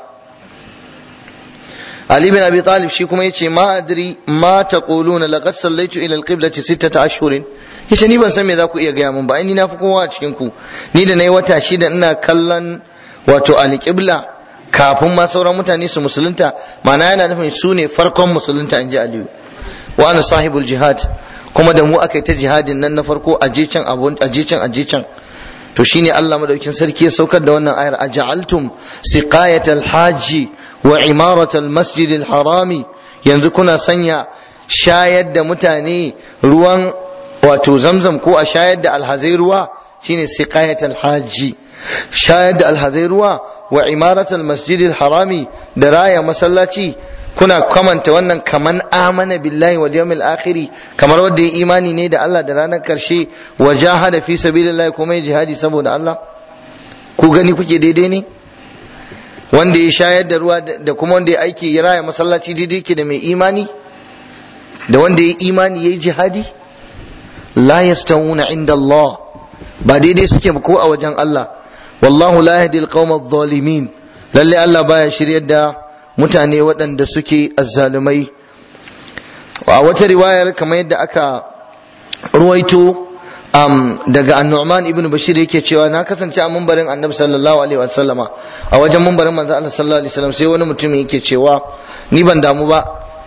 Ali bin Abi Talib shi kuma yace ma adri ma taquluna laqad sallaitu ila al-qiblati sittata ashhurin yace ni ban san me za ku iya gaya mun ba ni na fi kowa a cikin ku ni da nayi wata shida ina kallon wato al-qibla kafin ma sauran mutane su musulunta ma'ana yana nufin su ne farkon musulunta in ji aliyu wa ana sahibul jihad kuma da mu aka yi ta jihadin nan na farko a je can a je can a je can to shine Allah madaukin sarki ya saukar da wannan ayar aja'altum siqayatal hajji wa imaratal masjidil harami yanzu kuna sanya shayar da mutane ruwan wato zamzam ko a shayar da alhazai ruwa shine siqayat alhaji shayar da alhazai ruwa wa imarat almasjid harami da raya masallaci kuna kamanta wannan kaman amana billahi wal yawmil akhir kamar wanda ya imani ne da Allah da ranar karshe wa jahada fi sabilillah kuma ya jihadi saboda Allah ku gani kuke daidai ne wanda ya shayar da ruwa da kuma wanda ya aiki ya raya masallaci daidai ke da mai imani da wanda ya imani ya yi jihadi la yastawuna inda Allah ba daidai suke ko a wajen Allah wallahu la yahdi alqawma adh-dhalimin lalle Allah baya shiryar da mutane waɗanda suke azzalumai a wata riwayar kamar yadda aka ruwaito um, daga annu'man ibn bashir yake cewa na kasance a mumbarin annabi sallallahu alaihi wasallama a wajen mumbarin manzo Allah sallallahu alaihi wasallam sai wani mutum yake cewa ni ban damu ba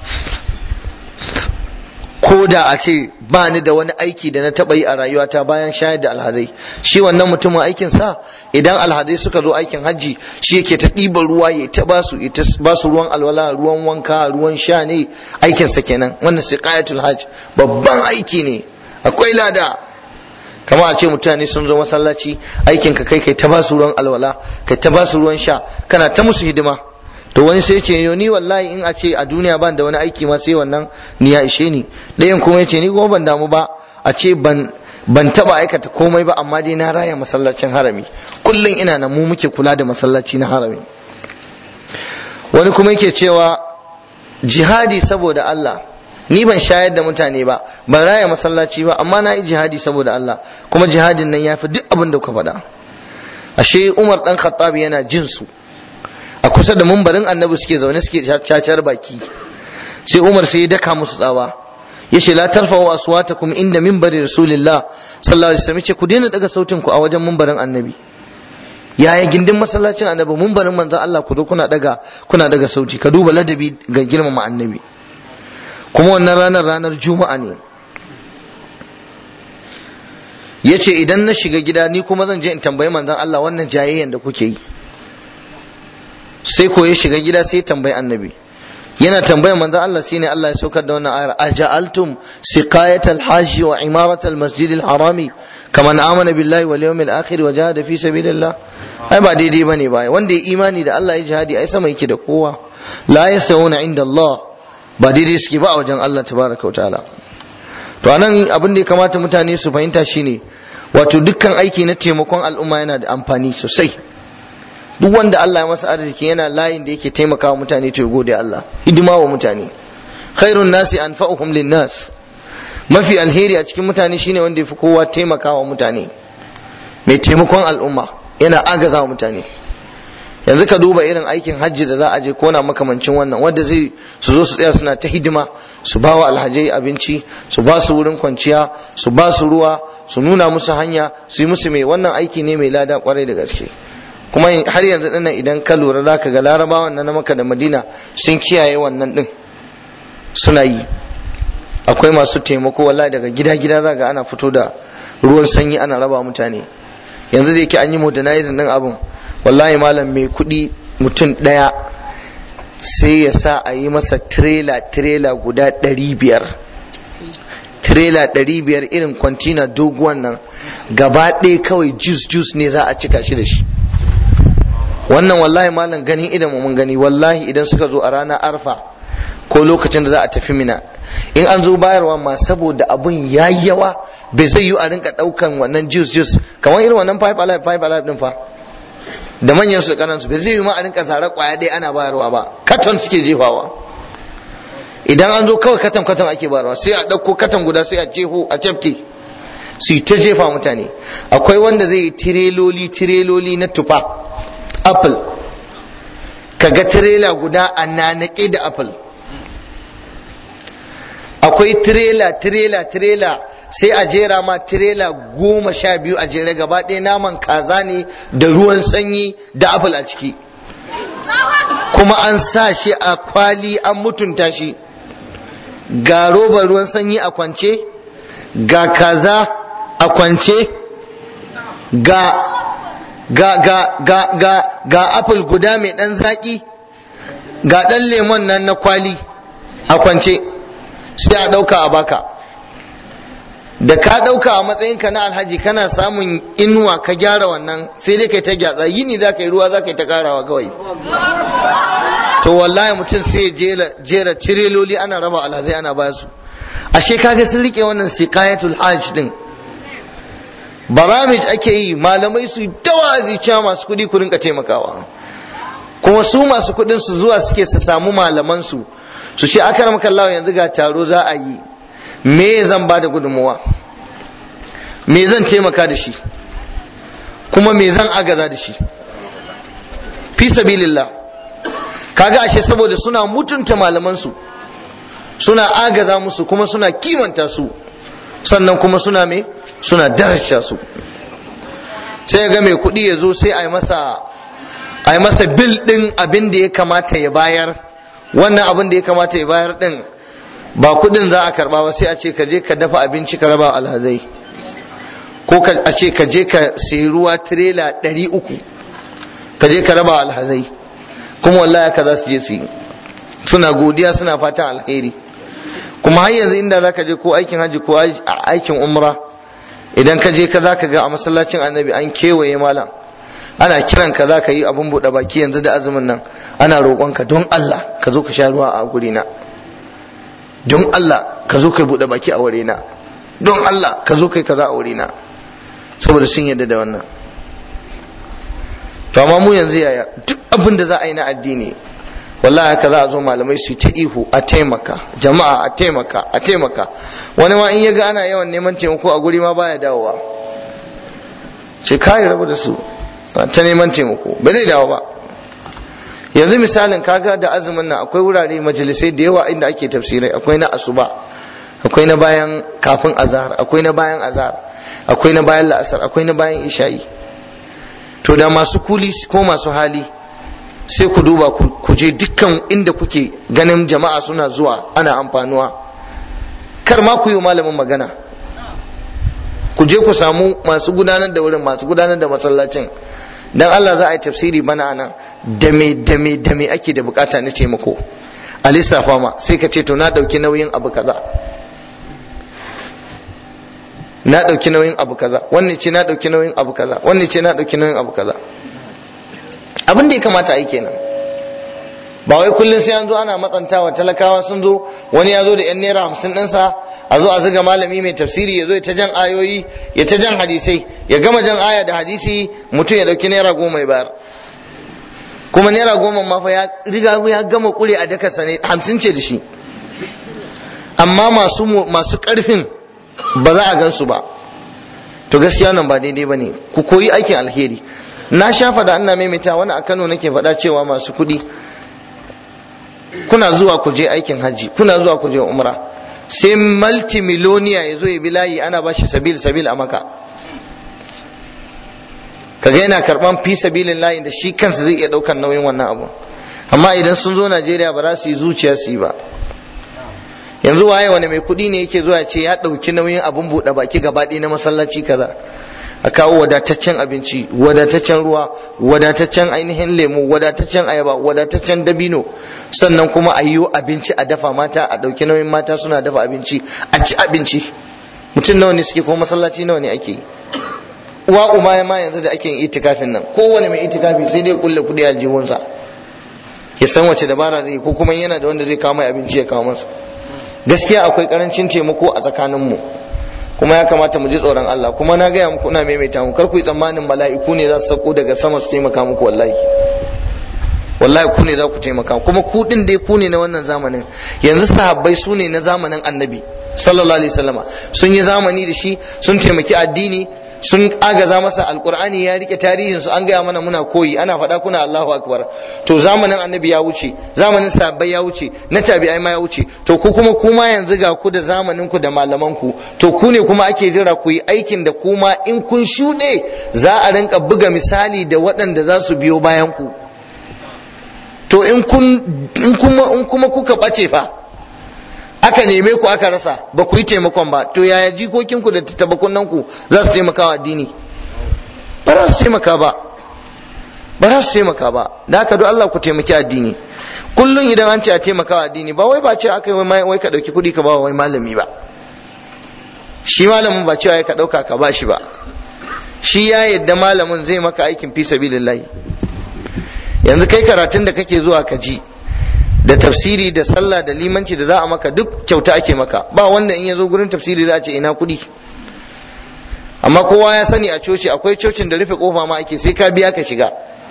ko da a ce ba ni da wani aiki da na taɓa yi a rayuwata bayan shayar da alhazai shi wannan mutumin aikin sa idan alhazai suka zo aikin hajji shi yake ta ɗiba ruwa ya ta ba su ba su ruwan alwala ruwan wanka ruwan sha ne aikin sa kenan wannan siqayatul hajj babban aiki ne akwai lada kama a ce mutane sun zo masallaci aikin ka kai kai ta ba su ruwan alwala kai ta ba su ruwan sha kana ta musu hidima to wani sai ce ni wallahi in a ce a duniya ban da wani aiki ma sai wannan ni ya ishe ni ɗayan kuma ya ce ni kuma ban damu ba a ce ban ban taba aikata komai ba amma dai na raya masallacin harami kullum ina nan mu muke kula da masallaci na harami wani kuma yake cewa jihadi saboda Allah ni ban shayar da mutane ba ban raya masallaci ba amma na yi jihadi saboda Allah kuma jihadin nan ya fi duk abin da kuka faɗa ashe Umar dan Khattab yana jin su a kusa da mumbarin annabi suke zaune suke cacar baki sai umar sai ya daka musu tsawa ya ce la tarfa'u aswatakum inda minbari rasulillah sallallahu alaihi wasallam ce ku daina daga sautin ku a wajen mumbarin annabi yaya gindin masallacin annabi mumbarin manzon Allah ku zo kuna daga kuna daga sauti ka duba ladabi ga girmama annabi kuma wannan ranar ranar juma'a ne ya ce idan na shiga gida ni kuma zan je in tambayi manzon Allah wannan jayayyan da kuke yi sai ko ya shiga gida sai tambayi annabi yana tambayar manzon Allah shine Allah ya saukar da wannan ayar aja'altum siqayat al-hajj wa imarat al-masjid al-harami kaman amana billahi wal yawmil akhir wa jahada fi sabilillah ai ba daidai bane ba wanda ya imani da Allah ya jihadi ai sama yake da kowa la yastawuna inda Allah ba daidai suke ba a wajen Allah tabaraka wa ta'ala to anan abin da ya kamata mutane su fahimta shine wato dukkan aiki na taimakon al'umma yana da amfani sosai duk wanda Allah ya masa arziki yana layin da yake taimakawa mutane to gode Allah hidima wa mutane khairun nasi anfa'uhum linnas mafi alheri a cikin mutane shine wanda yafi kowa taimakawa mutane mai taimakon al'umma yana agaza wa mutane yanzu ka duba irin aikin hajji da za a je kona makamancin wannan wanda zai su zo su tsaya suna ta hidima su ba wa alhajai abinci su ba su wurin kwanciya su ba su ruwa su nuna musu hanya su yi musu mai wannan aiki ne mai lada kwarai da gaske kuma har yanzu dinnan idan ka lura za ka ga larabawan na maka da madina sun kiyaye wannan din suna yi akwai masu taimako wallahi daga gida gida za ga ana fito da ruwan sanyi ana raba mutane yanzu da yake an yi modernizing din abin wallahi malam mai kuɗi mutum ɗaya sai ya sa a yi masa tirela tirela guda ɗari biyar tirela ɗari biyar irin kwantina doguwan nan gaba ɗaya kawai jus jus ne za a cika shi da shi wannan wallahi malam ganin idan mun gani wallahi idan suka zo a ranar arfa ko lokacin da za a tafi mina in an zo bayarwa ma saboda abun ya yawa bai zai yi a rinka daukan wannan juice juice kamar irin wannan five alive five alive din fa da manyan su kanan su bai zai yi ma a rinka zare kwaya dai ana bayarwa ba katon suke jefawa idan an zo kawai katon katon ake bayarwa sai a dauko katon guda sai a jeho a cafke su yi ta jefa mutane akwai wanda zai yi tireloli tireloli na tufa apple kaga tirela guda a nanake da apple akwai tirela tirela tirela sai a jera ma tirela goma sha biyu a jere gaba ɗaya naman kaza ne da ruwan sanyi da apple a ciki kuma an sa shi a kwali an mutunta shi ga roba ruwan sanyi a kwance ga kaza a kwance ga ga ga ga ga ga apple guda mai ɗan zaƙi ga ɗan lemon nan na kwali a kwance sai a ɗauka a baka da ka ɗauka a matsayinka na alhaji kana samun inuwa ka gyara wannan sai dai kai ta gyatsa yini za ka yi ruwa za ka yi ta karawa kawai to wallahi mutum sai jera cireloli ana raba alhazai ana ba su ashe kaga sun rike wannan siqayatul hajj din baramij ake yi malamai su dawazi cewa masu kuɗi ku rinka taimakawa kuma su masu kuɗin su zuwa suke su samu malaman su su ce aka ramaka Allah yanzu ga taro za a yi me zan ba da gudunmuwa me zan taimaka da shi kuma me zan agaza da shi fi sabilillah kaga ashe saboda suna mutunta malaman su suna agaza musu kuma suna kimanta su sannan kuma suna me suna daraja su sai ga mai kuɗi ya zo sai a yi masa a yi masa bil ɗin abin da ya kamata ya bayar wannan abin da ya kamata ya bayar ɗin ba kuɗin za a karɓa ba sai a ce ka je ka dafa abinci ka raba alhazai ko a ce ka je ka sayi ruwa tirela ɗari uku ka je ka raba alhazai kuma wallahi ka za su je su yi suna godiya suna fatan alheri kuma har yanzu inda za ka je ko aikin hajji ko aikin umra idan ka je ka za ka ga a masallacin annabi an kewaye malam ana kiran ka za ka yi abin buɗe baki yanzu da azumin nan ana roƙonka don Allah ka zo ka sha ruwa a gurina don Allah ka zo ka buɗe baki a wurina don Allah ka zo kai kaza a wurina saboda sun yarda da wannan to amma mu yanzu yaya duk abin da za a yi na addini wallahi haka za a zo malamai su ta ihu a taimaka jama'a a taimaka a taimaka wani ma in ya ga ana yawan neman taimako a guri ma baya dawowa ce kai rabu da su ta neman taimako ba zai dawo ba yanzu misalin kaga da azumin nan akwai wurare majalisai da yawa inda ake tafsirai akwai na asuba akwai na bayan kafin azhar akwai na bayan azhar akwai na bayan la'asar akwai na bayan isha'i to da masu kuli ko masu hali sai ku duba ku je dukkan inda kuke ganin jama'a suna zuwa ana amfanuwa kar ma ku yi malamin magana ku je ku samu masu gudanar da wurin masu gudanar da masallacin dan Allah za a yi tafsiri bana nan da me da me da me ake da bukata na taimako a lissafa ma sai ka ce to na dauki nauyin abu kaza na dauki nauyin abu kaza wannan ce na dauki nauyin abu kaza wannan ce na dauki nauyin abu kaza abin da ya kamata a yi kenan ba wai kullum sai an zo ana matsantawa talakawa sun zo wani ya zo da yan naira hamsin ɗinsa a zo a zuga malami mai tafsiri ya zo ya ta jan ayoyi ya ta jan hadisai ya gama jan aya da hadisi mutum ya ɗauki naira goma ya bayar kuma naira goma ma fa ya riga ya gama kure a dakarsa ne hamsin ce da shi amma masu masu ƙarfin ba za a gansu ba to gaskiya nan ba daidai ba ne ku koyi aikin alheri na sha faɗa ina maimaita wani a Kano nake faɗa cewa masu kuɗi kuna zuwa ku je aikin hajji kuna zuwa ku je umra sai multimiloniya ya zo ya bi layi ana ba shi sabil sabil a maka kaga yana karban fi sabilin layi da shi kansa zai iya ɗaukan nauyin wannan abu amma idan sun zo Najeriya ba za su yi zuciya su yi ba yanzu waye wani mai kuɗi ne yake zuwa ce ya ɗauki nauyin abun buɗe baki gaba ɗaya na masallaci kaza a kawo wadataccen abinci wadataccen ruwa wadataccen ainihin lemu wadataccen ayaba wadataccen dabino sannan kuma a yiwu abinci a dafa mata a ɗauki nauyin mata suna dafa abinci a ci abinci mutum nawa ne suke kuma masallaci nawa ne ake uwa uma ma yanzu da ake yin itikafin nan kowane mai itikafi sai dai kulle kudi a jihunsa ya san wace dabara zai ko kuma yana da wanda zai kawo mai abinci ya kawo masa gaskiya akwai karancin taimako a tsakaninmu mu kuma ya kamata mu ji tsoron Allah kuma na gaya muku ina maimaita mu kar ku yi tsammanin mala'iku ne za su sauko daga sama su taimaka muku wallahi wallahi ku ne za ku taimaka kuma ku din dai ku ne na wannan zamanin yanzu sahabbai su ne na zamanin annabi sallallahu alaihi wasallama sun yi zamani da shi sun taimaki addini sun agaza masa alkur'ani ya rike tarihin su an gaya mana muna koyi ana faɗa kuna Allahu akbar to zamanin annabi ya wuce zamanin sahabbai ya wuce na tabi'ai ma ya wuce to ku kuma kuma yanzu ga ku da zamanin ku da malaman ku to ku ne kuma ake jira ku yi aikin da kuma in kun shuɗe za a rinka buga misali da waɗanda za su biyo bayan ku to in kun in kuma in kuma kuka bace fa aka neme ku aka rasa ba ku yi taimakon ba to yaya jikokinku da tattabakunan ku za su taimaka wa addini ba za su taimaka ba ba za su taimaka ba da haka don Allah ku taimaki addini kullum idan an ce a taimaka addini ba wai ba ce aka yi wai ka ɗauki kuɗi ka ba wai malami ba shi malamin ba cewa ka ɗauka ka ba shi ba shi ya yadda malamin zai maka aikin fi sabilillahi yanzu kai karatun da kake zuwa ka ji da tafsiri da sallah da limanci da za a maka duk kyauta ake maka ba wanda in ya zo gurin tafsiri za a ce ina kuɗi amma kowa ya sani a coci akwai cocin da rufe kofa ma ake sai ka biya ka shiga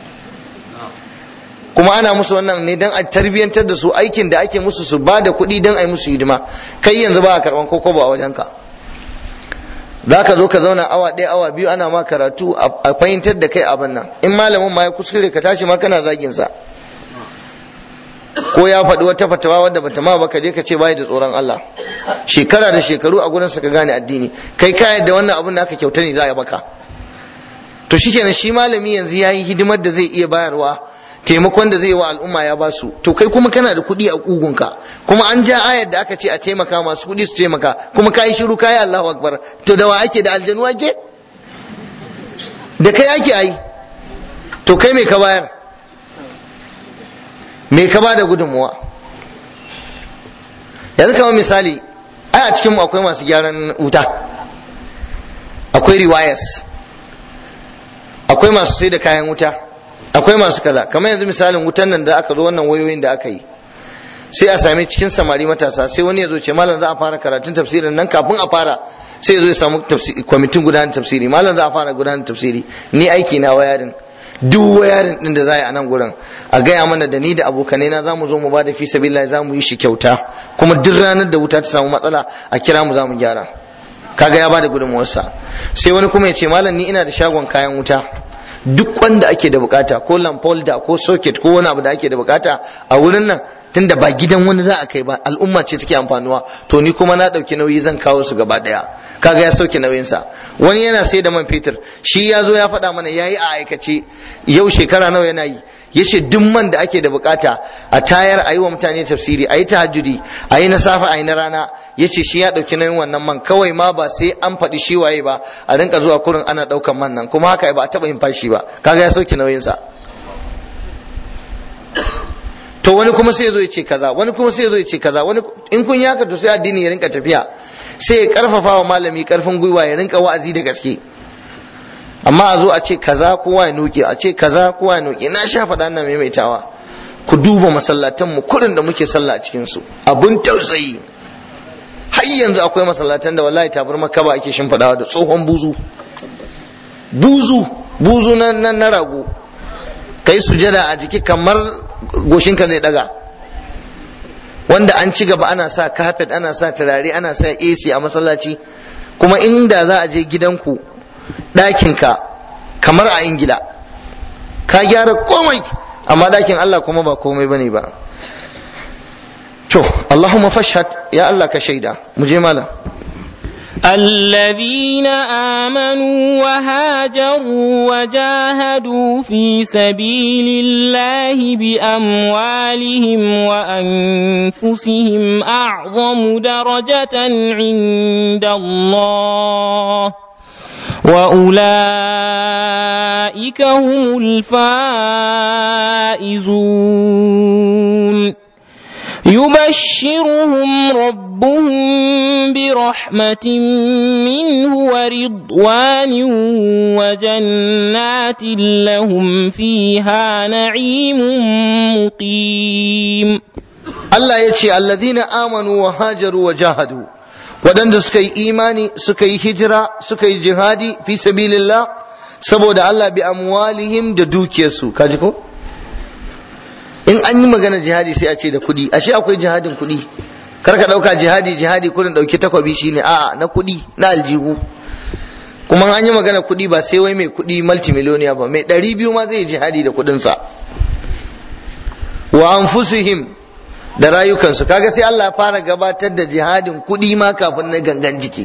kuma ana musu wannan ne don a tarbiyyantar da su aikin da ake musu su ba da kuɗi don a yi musu hidima kai yanzu ba a karɓan koko ba a wajenka za ka zo ka zauna awa ɗaya awa biyu ana ma karatu a fahimtar da kai abin nan in malamin ma ya kuskure ka tashi ma kana zagin sa ko ya faɗi wata fatawa wadda bata ma ba ka je ka ce bai da tsoron Allah shekara da shekaru a gurin ka gane addini kai ka yadda wannan abin da aka kyauta ne za a baka to shikenan shi malami yanzu yayi hidimar da zai iya bayarwa taimakon da zai wa al'umma ya ba su to kai kuma kana da kuɗi a kugunka kuma an ja ayar da aka ce a taimaka masu kuɗi su taimaka kuma ka yi shiru kayi Allahu akbar to da wa ake da aljanu ake da kai ake ai to kai me ka bayar me ka bada gudunmuwa yanzu kamar misali ai a cikinmu akwai masu gyaran wuta akwai riwayas akwai masu sai da kayan wuta akwai masu kaza kamar yanzu misalin wutan nan da aka zo wannan wayoyin da aka yi sai a sami cikin samari matasa sai wani ya zo ce malam za a fara karatun tafsirin nan kafin a fara sai ya zo ya samu kwamitin gudanar tafsiri malam za a fara gudanar tafsiri ni aiki na wayarin duk wayarin din da za a nan gurin a gaya mana da ni da abokanai na za mu zo mu ba da fi sabilillah za mu yi shi kyauta kuma duk ranar da wuta ta samu matsala a kira mu za mu gyara kaga ya bada gudunmuwarsa sai wani kuma ya ce malam ni ina da shagon kayan wuta duk wanda ake da bukata ko lamfolda ko socket ko wani abu da ake da bukata a wurin nan tunda ba gidan wani za a kai ba al'umma ce take amfanuwa to ni kuma na dauki nauyi zan kawo su gaba daya kaga ya sauke nauyinsa wani yana sai da man fetur shi ya zo ya faɗa mana yayi a aikace yau shekara nawa yana yi yace duk man da ake da bukata a tayar a yi wa mutane tafsiri a yi tahajjudi a yi na safe a yi na rana yace shi ya ɗauki nauyin wannan man kawai ma ba sai an faɗi shi waye ba a rinka zuwa kurin ana ɗaukan man nan kuma haka ba a taɓa yin fashi ba kaga ya sauke nauyinsa to wani kuma sai ya zo ya ce kaza wani kuma sai ya zo ya ce kaza wani in kun yaka to sai addini ya rinka tafiya sai ya karfafa wa malami karfin gwiwa ya rinka wa'azi da gaske amma a zo a ce kaza kowa ya nuke a ce kaza kowa ya nuke na sha faɗa na maimaitawa ku duba masallatan mu kurin da muke sallah a cikin su abun tausayi har yanzu akwai masallatan da wallahi tabar makaba ake shimfiɗawa da tsohon buzu buzu buzu na na rago kai sujada a jiki kamar goshinka zai daga wanda an ci gaba ana sa kafet ana sa turare ana sa AC a masallaci kuma inda za a je gidanku ɗakinka kamar a ingila ka gyara komai amma ɗakin Allah kuma ba komai bane ba to Allahumma fashhad ya Allah ka shaida mu je malam الذين آمنوا وهاجروا وجاهدوا في سبيل الله بأموالهم وأنفسهم أعظم درجة عند الله وأولئك هم الفائزون يبشرهم ربهم برحمة منه ورضوان وجنات لهم فيها نعيم مقيم Allah ya ce alladhina amanu wa hajaru wa jahadu waɗanda suka yi imani suka yi hijira suka yi jihadi fi sabilillah saboda Allah bi amwalihim da dukiyarsu kaji ko in an yi magana jihadi sai a ce da kuɗi ashe akwai jihadin kuɗi kar ka ɗauka jihadi jihadi kurin ɗauki takwabi shine a'a na kuɗi na aljihu kuma an yi magana kuɗi ba sai wai mai kuɗi multimillionaire ba mai ɗari biyu ma zai yi jihadi da kuɗinsa wa anfusihim da rayukansu kaga sai Allah ya fara gabatar da jihadin kuɗi ma kafin na gangan jiki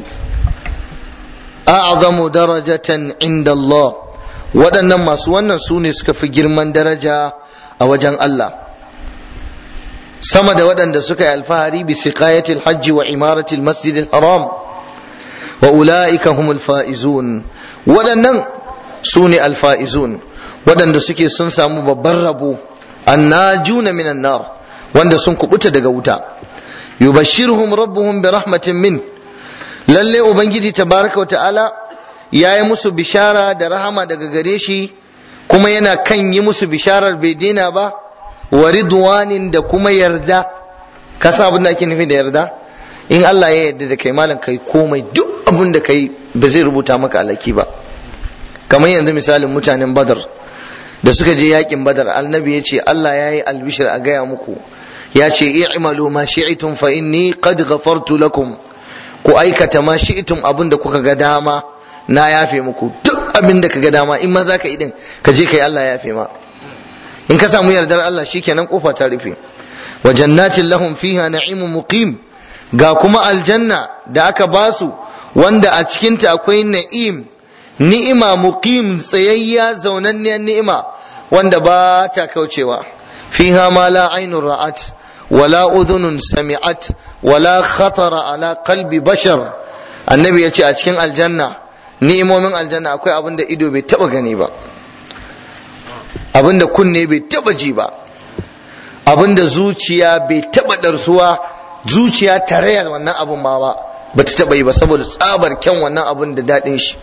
a'zamu darajatan inda Allah waɗannan masu wannan su ne suka fi girman daraja a wajen Allah sama da waɗanda suka yi alfahari bi siqayatil hajji wa imaratil masjidil haram wa ula'ika humul fa'izun waɗannan su ne alfa'izun waɗanda suke sun samu babban rabo annajuna minan nar wanda sun kubuta daga wuta yubashshiruhum rabbuhum bi rahmatin min lalle ubangiji tabaraka ta'ala ya yi musu bishara da rahama daga gare shi kuma yana kan yi musu bisharar bai daina ba wa ridwanin da kuma yarda ka san abin da ake nufi da yarda in Allah ya yarda da kai malam kai komai duk abin da kai ba zai rubuta maka alaki ba kamar yanzu misalin mutanen badar da suka je yakin badar annabi ya ce Allah ya yi albishir a gaya muku ya ce i'malu ma shi'tum fa inni qad ghafartu lakum ku aikata ma shi'tum abin da kuka ga dama na yafe muku duk abin da ka ga dama in ma za ka yi din ka je kai Allah ya yafe ma in ka samu yardar Allah shikenan kofa ta rufe wa jannatin lahum fiha na'imun muqim ga kuma aljanna da aka basu wanda a cikinta akwai na'im ni'ima muqim tsayayya zaunanniyar ni'ima wanda ba ta kaucewa fiha ma la ainun ra'at wala udhunun sami'at wala khatara ala qalbi bashar annabi ya ce a cikin aljanna ni'imomin aljanna akwai abin da ido bai taba gani ba abin da kunne bai taba ji ba abin da zuciya bai taba darsuwa zuciya tarayar wannan abun ma ba ba ta taba yi ba saboda tsabar kyan wannan abun da daɗin shi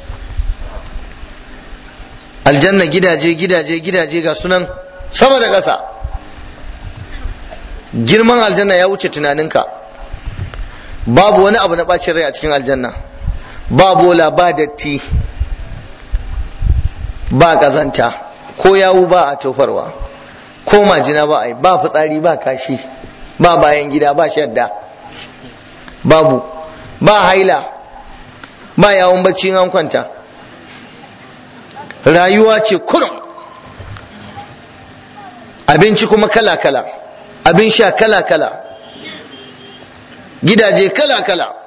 aljanna gidaje gidaje gidaje ga sunan sama da ƙasa girman aljanna ya wuce tunaninka babu wani abu na ɓacin rai a cikin aljanna ba bola ba datti ba ƙazanta ko yawu ba a tofarwa ko majina ba a yi ba fitsari ba kashi ba bayan gida ba shadda babu ba haila ba yawon bacci an kwanta rayuwa ce kurum abinci kuma kala-kala abin sha kala-kala gidaje kala-kala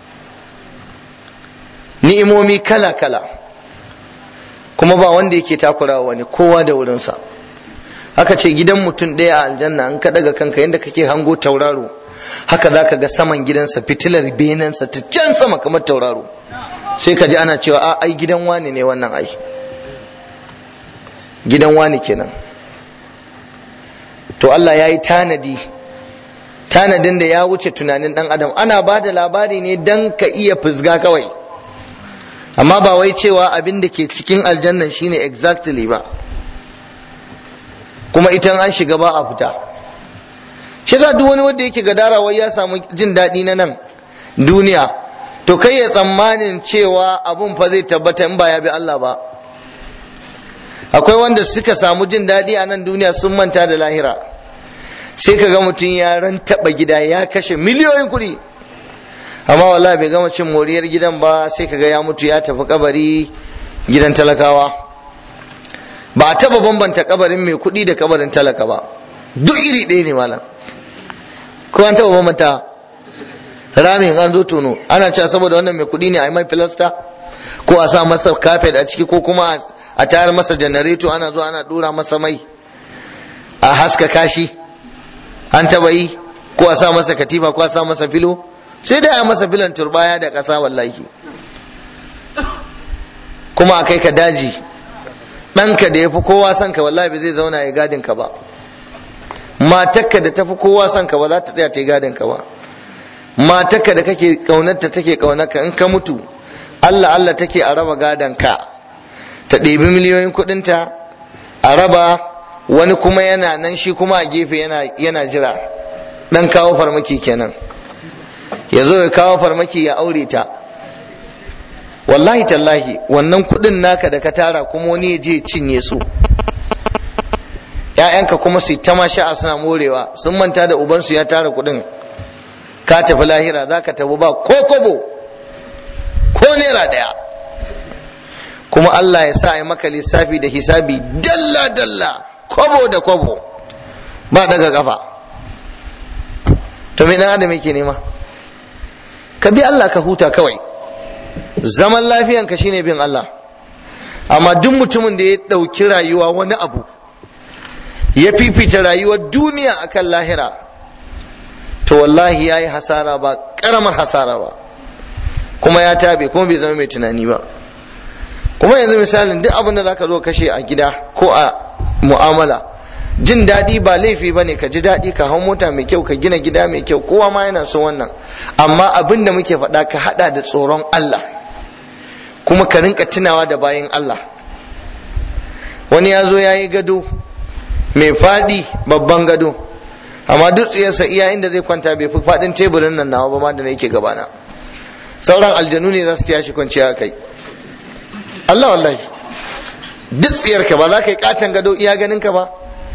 ni'imomi kala-kala kuma ba wanda yake takurawa wani kowa da wurinsa haka ce gidan mutum ɗaya a aljanna an ka daga kanka yadda kake hango tauraro haka za ka ga saman gidansa fitilar benensa ta can sama kamar tauraro sai ka ji ana cewa a ai gidan wani ne wannan ai gidan wani kenan to Allah ya yi tanadi tanadin da ya wuce tunanin dan adam ana ba da labari ne dan ka iya fusga kawai amma ba wai cewa abin da ke cikin aljannan shine exactly ba kuma ita an shiga ba a fita shi yasa duk wani wanda yake gadara wai ya samu jin daɗi na nan duniya to kai ya tsammanin cewa abun fa zai tabbata in ba ya bi Allah ba akwai wanda suka samu jin daɗi a nan duniya sun manta da lahira sai ka ga mutum ya ran taɓa gida ya kashe miliyoyin kuɗi amma wallahi bai gama cin moriyar gidan ba sai ka ga ya mutu ya tafi kabari gidan talakawa ba a taɓa bambanta kabarin mai kuɗi da kabarin talaka ba duk iri ɗaya ne malam ko an taɓa bambanta ramin an zo tono ana cewa saboda wannan mai kuɗi ne a yi mai filasta ko a sa masa kafet a ciki ko kuma a tayar masa janareto ana zuwa ana dura masa mai a haska kashi an taba yi ko a sa masa katifa ko a sa masa filo sai dai a masa filan turbaya da ƙasa wallahi kuma a kai ka daji ɗanka da ya fi kowa son ka wallahi ba zai zauna ya gadin ka ba matakka da ta fi kowa son ka ba za ta tsaya ta yi gadin ka ba matakka da kake ƙaunarta take ƙaunarka in ka mutu Allah Allah take a raba gadon ka ta ɗebi miliyoyin kuɗinta a raba wani kuma yana nan shi kuma a gefe yana jira ɗan kawo farmaki kenan ya zo ya kawo farmaki ya aure ta wallahi tallahi wannan kuɗin naka da ka tara kuma wani ya je cinye su ‘ya'yanka kuma su ta ma sha'a suna morewa sun manta da ubansu ya tara kuɗin ka tafi lahira za ka tafi ba ko kobo ko naira ɗaya kuma Allah ya sa a yi maka lissafi da hisabi dalla dalla kwabo da kwabo ba daga kafa to me dan adam yake nema ka bi Allah ka huta kawai zaman lafiyanka shine bin Allah amma duk mutumin da ya ɗauki rayuwa wani abu ya fifita rayuwar duniya akan lahira to wallahi ya yi hasara ba ƙaramar hasara ba kuma ya tabe kuma bai zama mai tunani ba kuma yanzu misalin duk abin da za ka zo kashe a gida ko a mu'amala jin daɗi ba laifi ba ne ka ji daɗi ka hau mota mai kyau ka gina gida mai kyau kowa ma yana son wannan amma abin da muke faɗa ka haɗa da tsoron Allah kuma ka rinka tunawa da bayan Allah wani ya zo ya yi gado mai faɗi babban gado amma duk tsiyarsa iya inda zai kwanta bai fi faɗin teburin nan nawa ba ma da na yake gabana sauran aljanu ne za su tiya shi kwanciya kai Allah wallahi duk tsiyarka ba za ka yi katon gado iya ganinka ba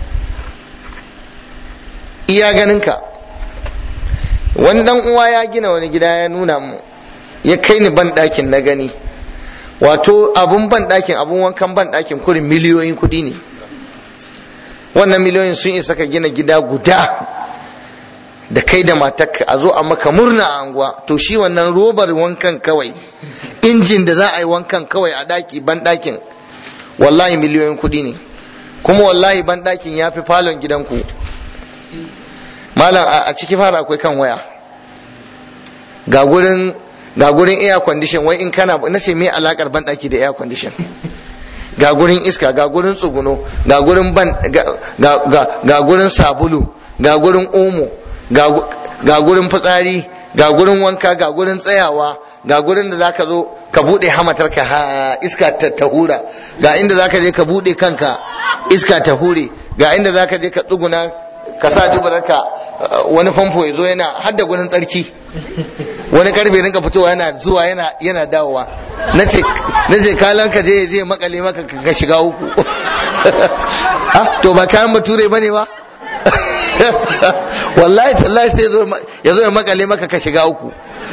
iya ganinka wani dan uwa ya gina wani gida ya nuna mu ya kai ni ban ɗakin na gani wato abun ban ɗakin abun wankan ban ɗakin kurin miliyoyin kuɗi ne wannan miliyoyin sun isa ka gina gida guda da kai da matarka a zo a maka murna a anguwa to shi wannan robar wankan kawai injin da za a yi wankan kawai a ɗaki ban ɗakin wallahi miliyoyin kuɗi ne kuma wallahi ban ɗakin ya fi falon gidanku malam a ciki fara akwai kan waya ga gurin ga gurin air condition wai in kana na ce me alakar ban daki da air condition ga gurin iska ga gurin tsuguno ga gurin ban ga gurin sabulu ga gurin omo ga gurin fitsari ga gurin wanka ga gurin tsayawa ga gurin da zaka zo ka bude hamatar ka ha iska ta hura ga inda zaka je ka bude kanka iska ta hure ga inda zaka je ka tsuguna ka sa dubararka wani famfo ya zo yana hadda gurin tsarki wani karfe rinka fitowa yana zuwa yana yana dawowa na ce kalan ka je je makale maka ka shiga uku to ba kayan bature ba ne ba wallahi tallahi sai ya zo ya makale maka ka shiga uku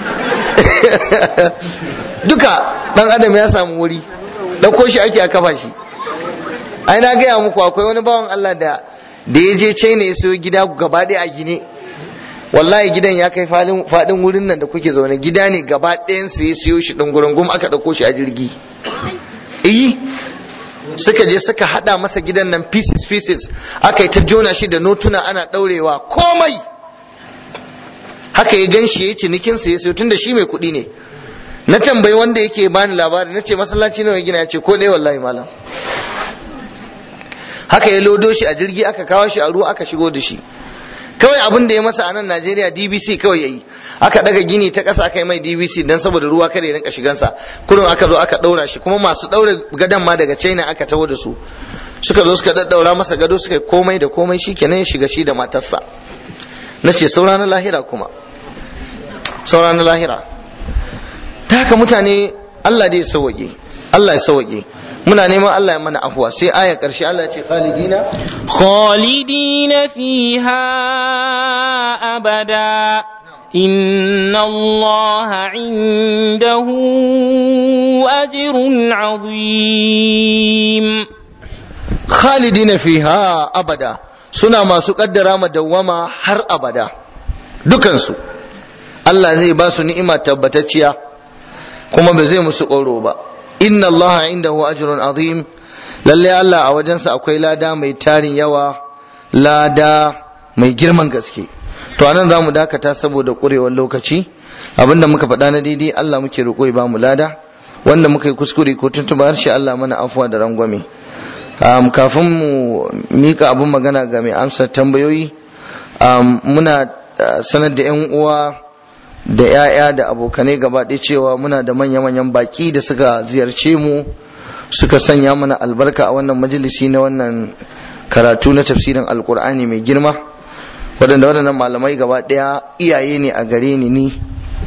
duka dan adam ya samu wuri ɗauko shi ake a kafa shi ai na gaya muku akwai wani bawan Allah da da ya je China ya sayo gida gaba ɗaya a gine wallahi gidan ya kai faɗin wurin nan da kuke zaune gida ne gaba ɗayan su ya siyo shi ɗungurungum aka ɗauko shi a jirgi iyi suka je suka haɗa masa gidan nan pieces pieces aka yi ta jona shi da notuna ana ɗaurewa komai haka ya gan shi ya cinikin sa ya siyo tunda shi mai kuɗi ne na tambayi wanda yake bani labari na ce masallaci nawa gina ya ce ko ɗaya wallahi malam haka ya lodo shi a jirgi aka kawo shi a ruwa aka shigo da shi kawai abin da ya masa a nan Najeriya DBC kawai yayi aka daga gini ta ƙasa aka yi mai DBC dan saboda ruwa kada ya rinka shigansa kullum aka zo aka daura shi kuma masu daure gadon ma daga China aka taho da su suka zo suka daddaura masa gado suka komai da komai shikenan ya shiga shi da matarsa na ce saura na lahira kuma saura na lahira ta haka mutane Allah dai ya sauwaƙe Allah ya sauwaƙe muna neman Allah ya mana afuwa sai aya ƙarshe Allah ya ce khalidina khalidina fiha abada inna Allah indahu ajrun azim khalidina fiha abada suna masu kaddara ma dawwama har abada dukansu Allah zai ba su ni'ima tabbatacciya kuma ba zai musu ƙoro ba inna allaha indahu ajrun azim lalle Allah a wajensa akwai lada mai tarin yawa lada mai girman gaske to anan zamu dakata saboda kurewar lokaci abinda muka faɗa na daidai Allah muke roƙo ya bamu lada wanda muka yi kuskure ko tuntuba harshe Allah mana afuwa da rangwame um, kafin mu mika abin magana ga mai amsa tambayoyi um, muna uh, sanar da 'yan uwa da 'ya'ya da abokanai gaba ɗaya cewa muna da manya-manyan baƙi da suka ziyarce mu suka sanya mana albarka a wannan majalisi na wannan karatu na tafsirin alkur'ani mai girma waɗanda waɗannan malamai gaba ɗaya iyaye ne a gare ni ni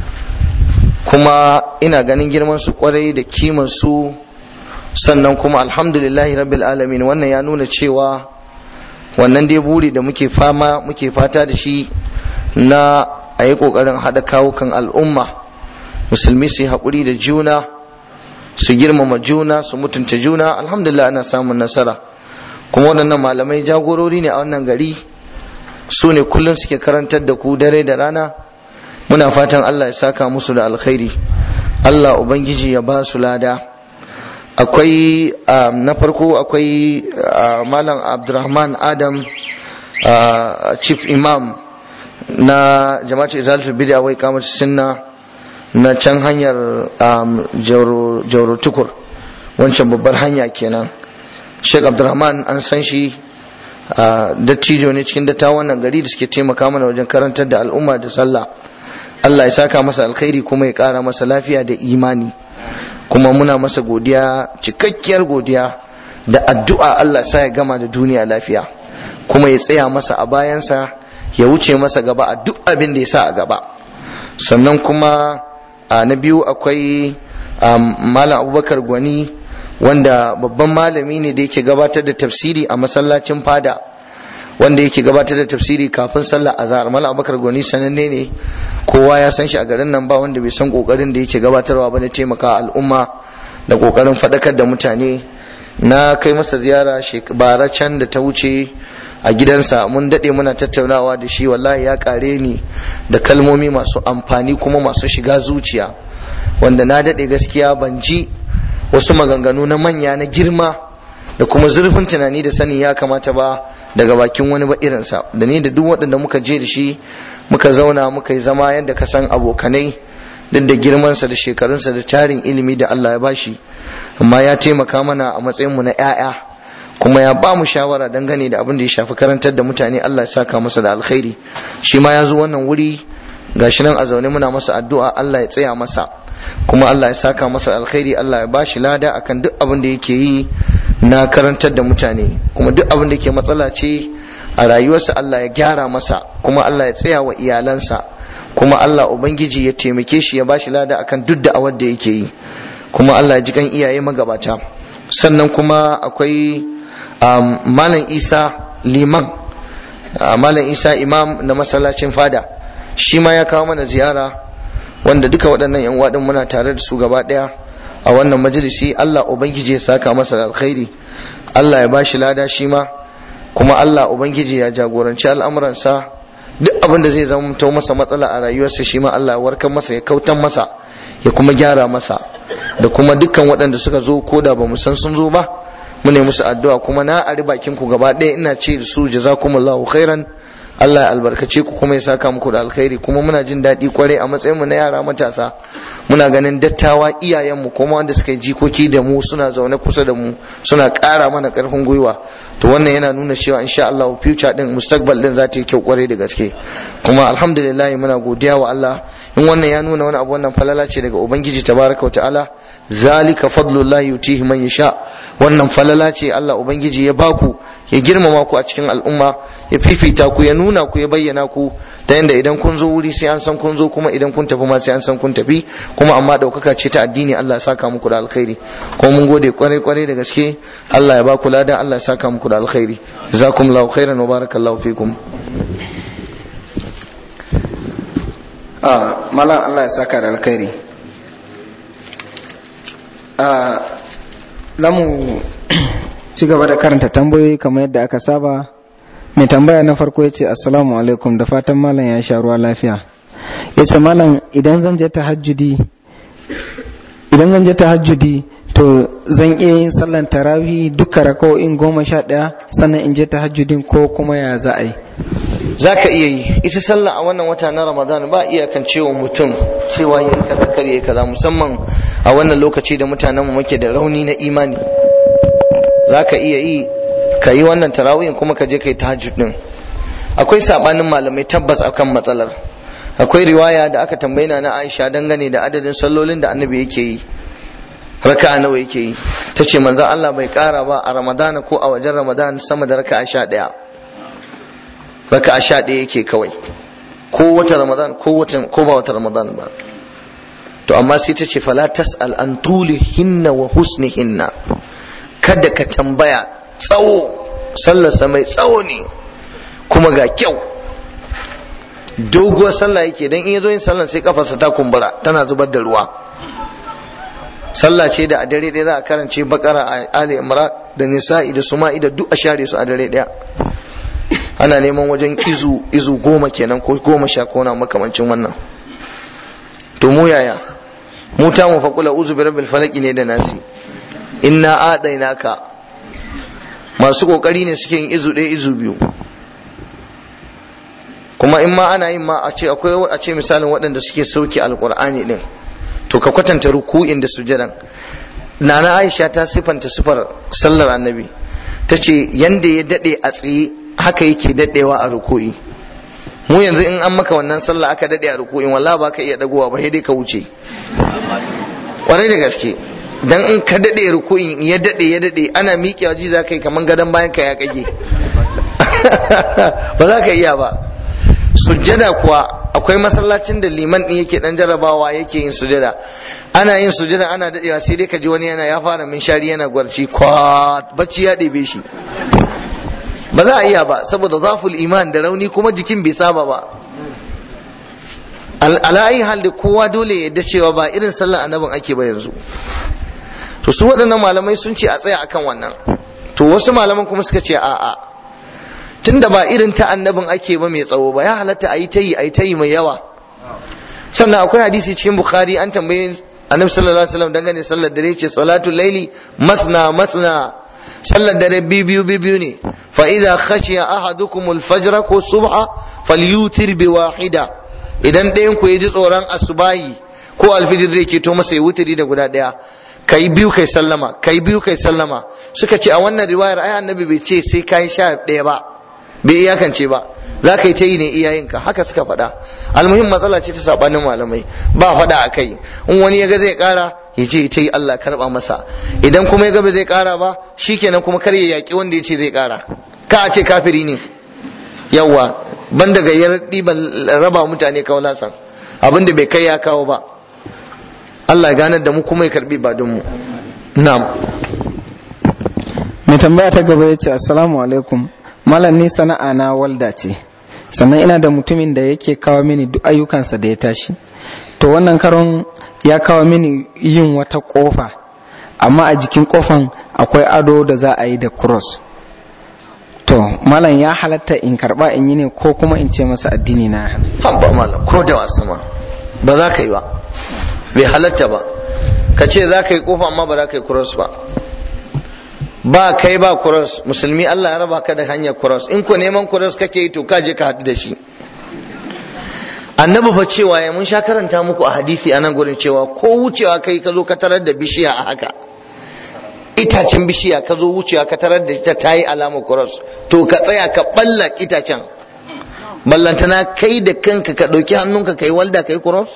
kuma ina ganin girman su kwarai da kiman su sannan kuma alhamdulillahi rabbil alamin wannan ya nuna cewa wannan dai buri da muke fama muke fata da shi na a yi ƙoƙarin haɗa kawukan al'umma musulmi su yi haƙuri da juna su girmama juna su mutunta juna alhamdulillah ana samun nasara kuma waɗannan malamai jagorori ne a wannan gari su ne kullum suke karantar da ku dare da rana muna fatan allah ya saka musu da alkhairi allah ubangiji ya ba su lada akwai na farko akwai malam abdurrahman adam chief imam na jama'atu izalatul bid'a wai kamar sunna na can hanyar jauro tukur wancan babbar hanya kenan sheikh abdurrahman an san shi dattijo ne cikin dattawan wannan gari da suke taimaka mana wajen karantar da al'umma da sallah Allah ya saka masa alkhairi kuma ya kara masa lafiya da imani kuma muna masa godiya cikakkiyar godiya da addu'a Allah sa ya gama da duniya lafiya kuma ya tsaya masa a bayansa ya wuce masa gaba a duk abin da ya sa a gaba sannan kuma na biyu akwai malam abubakar gwani wanda babban malami ne da yake gabatar da tafsiri a masallacin fada wanda yake gabatar da tafsiri kafin sallar azhar malam abubakar gwani sananne ne kowa ya san shi a garin nan ba wanda bai san kokarin da yake gabatarwa ba na taimaka al'umma da kokarin faɗakar da mutane na kai masa ziyara bara can da ta wuce a gidansa mun daɗe muna tattaunawa da shi wallahi ya kare ni da kalmomi masu amfani kuma masu shiga zuciya wanda na daɗe gaskiya ban ji wasu maganganu na manya na girma da kuma zurfin tunani da sani ya kamata ba daga bakin wani ba irinsa da ni da duk waɗanda muka je da shi muka zauna muka yi zama yadda ka san abokanai duk da girmansa da shekarunsa da tarin ilimi da Allah ya bashi amma ya taimaka mana a matsayinmu na 'ya'ya kuma ya ba mu shawara dangane da abin da ya shafi karantar da mutane Allah ya saka masa da alkhairi shi ma ya zo wannan wuri gashi nan a zaune muna masa addu'a Allah ya tsaya masa kuma Allah ya saka masa alkhairi Allah ya bashi lada akan duk abin da yake yi na karantar da mutane kuma duk abin da ke matsala ce a rayuwarsa Allah ya gyara masa kuma Allah ya tsaya wa iyalansa kuma Allah ubangiji ya taimake shi ya bashi lada akan duk da awar da yake yi kuma Allah ya ji kan iyaye magabata sannan kuma akwai malam Isa liman malam Isa imam na masallacin fada shi ma ya kawo mana ziyara wanda duka waɗannan yan waɗin muna tare da su gaba ɗaya a wannan majalisi Allah ubangiji ya saka masa da alkhairi Allah ya bashi lada shi ma kuma Allah ubangiji ya jagoranci al'amuransa duk abin da zai zama masa matsala a rayuwarsa shi ma Allah ya warkar masa ya kautan masa ya kuma gyara masa da kuma dukkan waɗanda suka zo ko da ba mu san sun zo ba mu ne musu addu'a kuma na ari bakin ku gaba ɗaya ina ce da su jazakumullahu khairan Allah ya albarkace ku kuma ya saka muku da alkhairi kuma muna jin daɗi kwarai a matsayin mu na yara matasa muna ganin dattawa iyayenmu kuma wanda suka yi jikoki da mu suna zaune kusa da mu suna ƙara mana ƙarfin gwiwa to wannan yana nuna cewa insha Allah future din mustaqbal din za ta yi kyau kwarai da gaske kuma alhamdulillah muna godiya wa Allah in wannan ya nuna wani abu wannan falala ce daga ubangiji tabaraka wa ta'ala zalika fadlullahi yutihi man yasha wannan falala ce Allah ubangiji ya baku ya girmama ku a cikin al'umma ya fifita ku ya nuna ku ya bayyana ku ta yanda idan kun zo wuri sai an san kun zo kuma idan kun tafi ma sai an san kun tafi kuma amma daukaka ce ta addini Allah ya saka muku da alkhairi kuma mun gode kwarai kwarai da gaske Allah ya baku lada Allah ya saka muku da alkhairi jazakumullahu khairan wa barakallahu fikum ah malam Allah ya saka da alkhairi ah lamu ci gaba da karanta tambayoyi kamar yadda aka saba mai tambaya na farko ya ce assalamu alaikum da fatan malam ya sha ruwa lafiya ya ce malam idan zan je tahajjudi idan zan je tahajjudi to zan iya yin sallan tarawih duka raka'o'in goma sha ɗaya sannan in je tahajjudin ko kuma ya za a yi za ka iya yi ita sallah a wannan wata na ramadan ba iyakan cewa mutum cewa yin kaza kar yayi kaza musamman a wannan lokaci da mutanen mu muke da rauni na imani za ka iya yi ka yi wannan tarawihin kuma ka je ka yi tahajjud din akwai sabanin malamai tabbas akan matsalar akwai riwaya da aka tambayi na Aisha dangane da adadin sallolin da annabi yake yi raka'a nawa yake yi tace manzon Allah bai kara ba a ramadana ko a wajen ramadan sama da raka'a sha ɗaya raka'a sha ɗaya yake kawai ko wata ramadan ko wata ko ba wata ramadan ba to amma sai ta ce fala tas'al an hinna wa husnihinna kada ka tambaya tsawo sallarsa mai tsawo ne kuma ga kyau doguwar sallah yake dan in yazo yin sallar sai kafarsa ta kumbura tana zubar da ruwa sallah ce da a dare ɗaya za a karance bakara a ali imran da nisa'i da suma'i da duk a share su a dare ɗaya ana neman wajen izu izu goma kenan ko goma sha ko na makamancin wannan to mu yaya mu ta mu faqula uzu bi rabbil falaki ne da nasi inna adainaka masu kokari ne suke yin izu ɗaya izu biyu kuma in ma ana yin ma a ce akwai a ce misalin waɗanda suke sauke alqur'ani din to ka kwatanta ruku'in da sujadan nana aisha ta sifanta sifar sallar annabi ta ce yanda ya daɗe a tsaye haka yake daɗewa a ruku'i mu yanzu in an maka wannan sallah aka daɗe a ruku'in wallahi ba ka iya dagowa ba sai dai ka wuce kwarai da gaske dan in ka daɗe ruku'in ya daɗe ya daɗe ana miƙewa ji za ka yi kamar gadon bayan ka ya kage ba za ka iya ba sujjada kuwa akwai masallacin da liman din yake dan jarabawa yake yin sujjada ana yin sujjada ana dadewa sai dai ka ji wani yana ya fara min shari yana gwarci kwa bacci ya ɗebe shi ba za a iya ba saboda zaful iman da rauni kuma jikin bai saba ba ala'ayi hal da kowa dole ya yadda cewa ba irin sallar annabin ake ba yanzu to su waɗannan malamai sun ce a tsaya akan wannan to wasu malaman kuma suka ce a'a tunda ba irin ta annabin ake ba mai tsawo ba ya halatta a yi ta yi a yi ta yi mai yawa sannan akwai hadisi cikin bukhari an tambaye annabi sallallahu alaihi wasallam dangane sallar dare ce salatul laili masna masna sallar dare biyu biyu ne fa idza khashiya ahadukum al-fajr ko subha falyutir bi wahida idan ɗayan ku ji tsoron asubahi ko alfijir zai keto masa ya wutiri da guda ɗaya kai biyu kai sallama kai biyu kai sallama suka ce a wannan riwayar ai annabi bai ce sai kai sha ɗaya ba bai iyakance ba za ka yi ta yi ne iyayenka haka suka faɗa almuhim matsala ce ta sabanin malamai ba faɗa a kai in wani ya ga zai ƙara ya ce ta yi Allah karɓa masa idan kuma ya ga ba zai ƙara ba shikenan kuma kar ya yaƙi wanda ya ce zai ƙara ka a ce kafiri ne yawwa ban daga ya ɗiban raba mutane kawalasan abin da bai kai ya kawo ba Allah ya ganar da mu kuma ya karɓi ba mu na'am mai tambaya ta gaba ya ce assalamu alaikum malam ni sana'a na walda ce sannan ina da mutumin da yake kawo mini duk ayyukansa da ya tashi to wannan karon ya kawo mini yin wata kofa amma a jikin kofan akwai ado da za a yi da cross to malam ya halatta in karba in yi ne ko kuma in ce masa addini na hana haba malam ko da wasu ma ba za ka yi ba bai halatta ba ka ce za ka yi kofa amma ba za ka yi cross ba ba kai ba cross musulmi Allah ya raba ka da hanyar cross in ko neman cross kake yi to ka je ka haɗu da shi annabi fa cewa ya mun sha karanta muku a hadisi a nan gurin cewa ko wucewa kai ka zo ka tarar da bishiya a haka itacen bishiya ka zo wucewa ka tarar da ita ta yi alamar cross to ka tsaya ka balla itacen ballantana kai da kanka ka ɗauki hannunka ka yi walda ka yi cross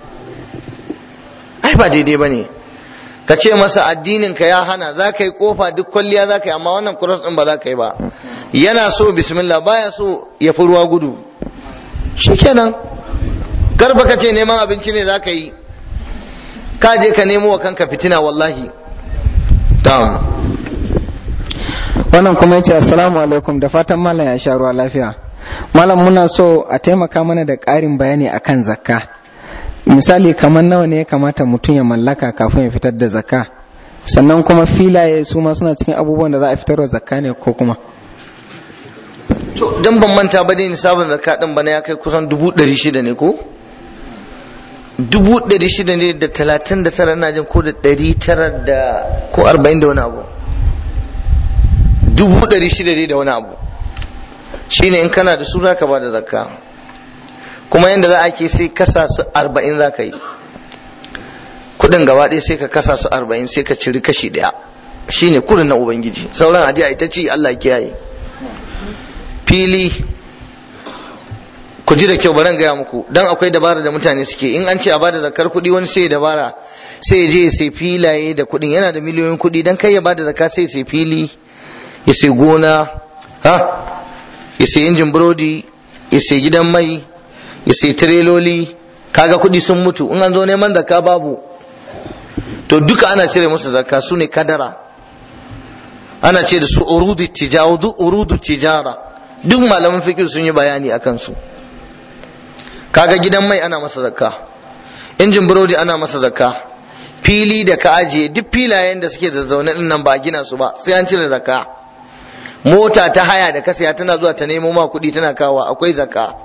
ai ba daidai ba ne ka ce masa addinin ka ya hana za ka yi kofa duk kwalliya za ka yi amma wannan cross din ba za ka yi ba yana so bismillah baya so ya fi ruwa gudu shikenan garba ka ce neman abinci ne za ka yi ka je ka nemo wa kanka fitina wallahi tam wannan kuma yace assalamu alaikum da fatan malam ya sha ruwa lafiya malam muna so a taimaka mana da ƙarin bayani akan zakka misali kamar nawa ne ya kamata mutum ya mallaka kafin ya fitar da zakka sannan kuma filaye su ma suna cikin abubuwan da za a fitar da zakka ne ko kuma to dan ban manta ba dai nisabin zakka din bana ya kai kusan dubu ɗari shida ne ko dubu ɗari shida ne da talatin da tara na jin ko da ɗari tara da ko arba'in da wani abu dubu ɗari shida ne da wani abu shine in kana da su za ka ba da zakka kuma yadda za a ke sai kasa su arba'in za ka yi kudin gaba ɗaya sai ka kasa su arba'in sai ka ciri kashi ɗaya shine kudin na ubangiji sauran ajiya ita ce Allah kiyaye fili ku ji da kyau bari gaya muku dan akwai dabara da mutane suke in an ce a bada zakar kuɗi wani sai dabara sai ya je ya sai filaye da kuɗin yana da miliyoyin kuɗi dan kai ya bada zakka sai ya sai fili ya sai gona ha ya sai injin burodi ya sai gidan mai ya sai tireloli kaga kuɗi sun mutu in an zo neman zakka babu to duka ana cire musu zakka su ne kadara ana ce da su urudu tijara duk urudu tijara duk malaman fikir sun yi bayani a kansu kaga gidan mai ana masa zakka injin burodi ana masa zakka fili da ka ajiye duk filayen da suke zazzaune din nan ba a gina su ba sai an cire zakka mota ta haya da ka saya tana zuwa ta nemo ma kuɗi tana kawo akwai zakka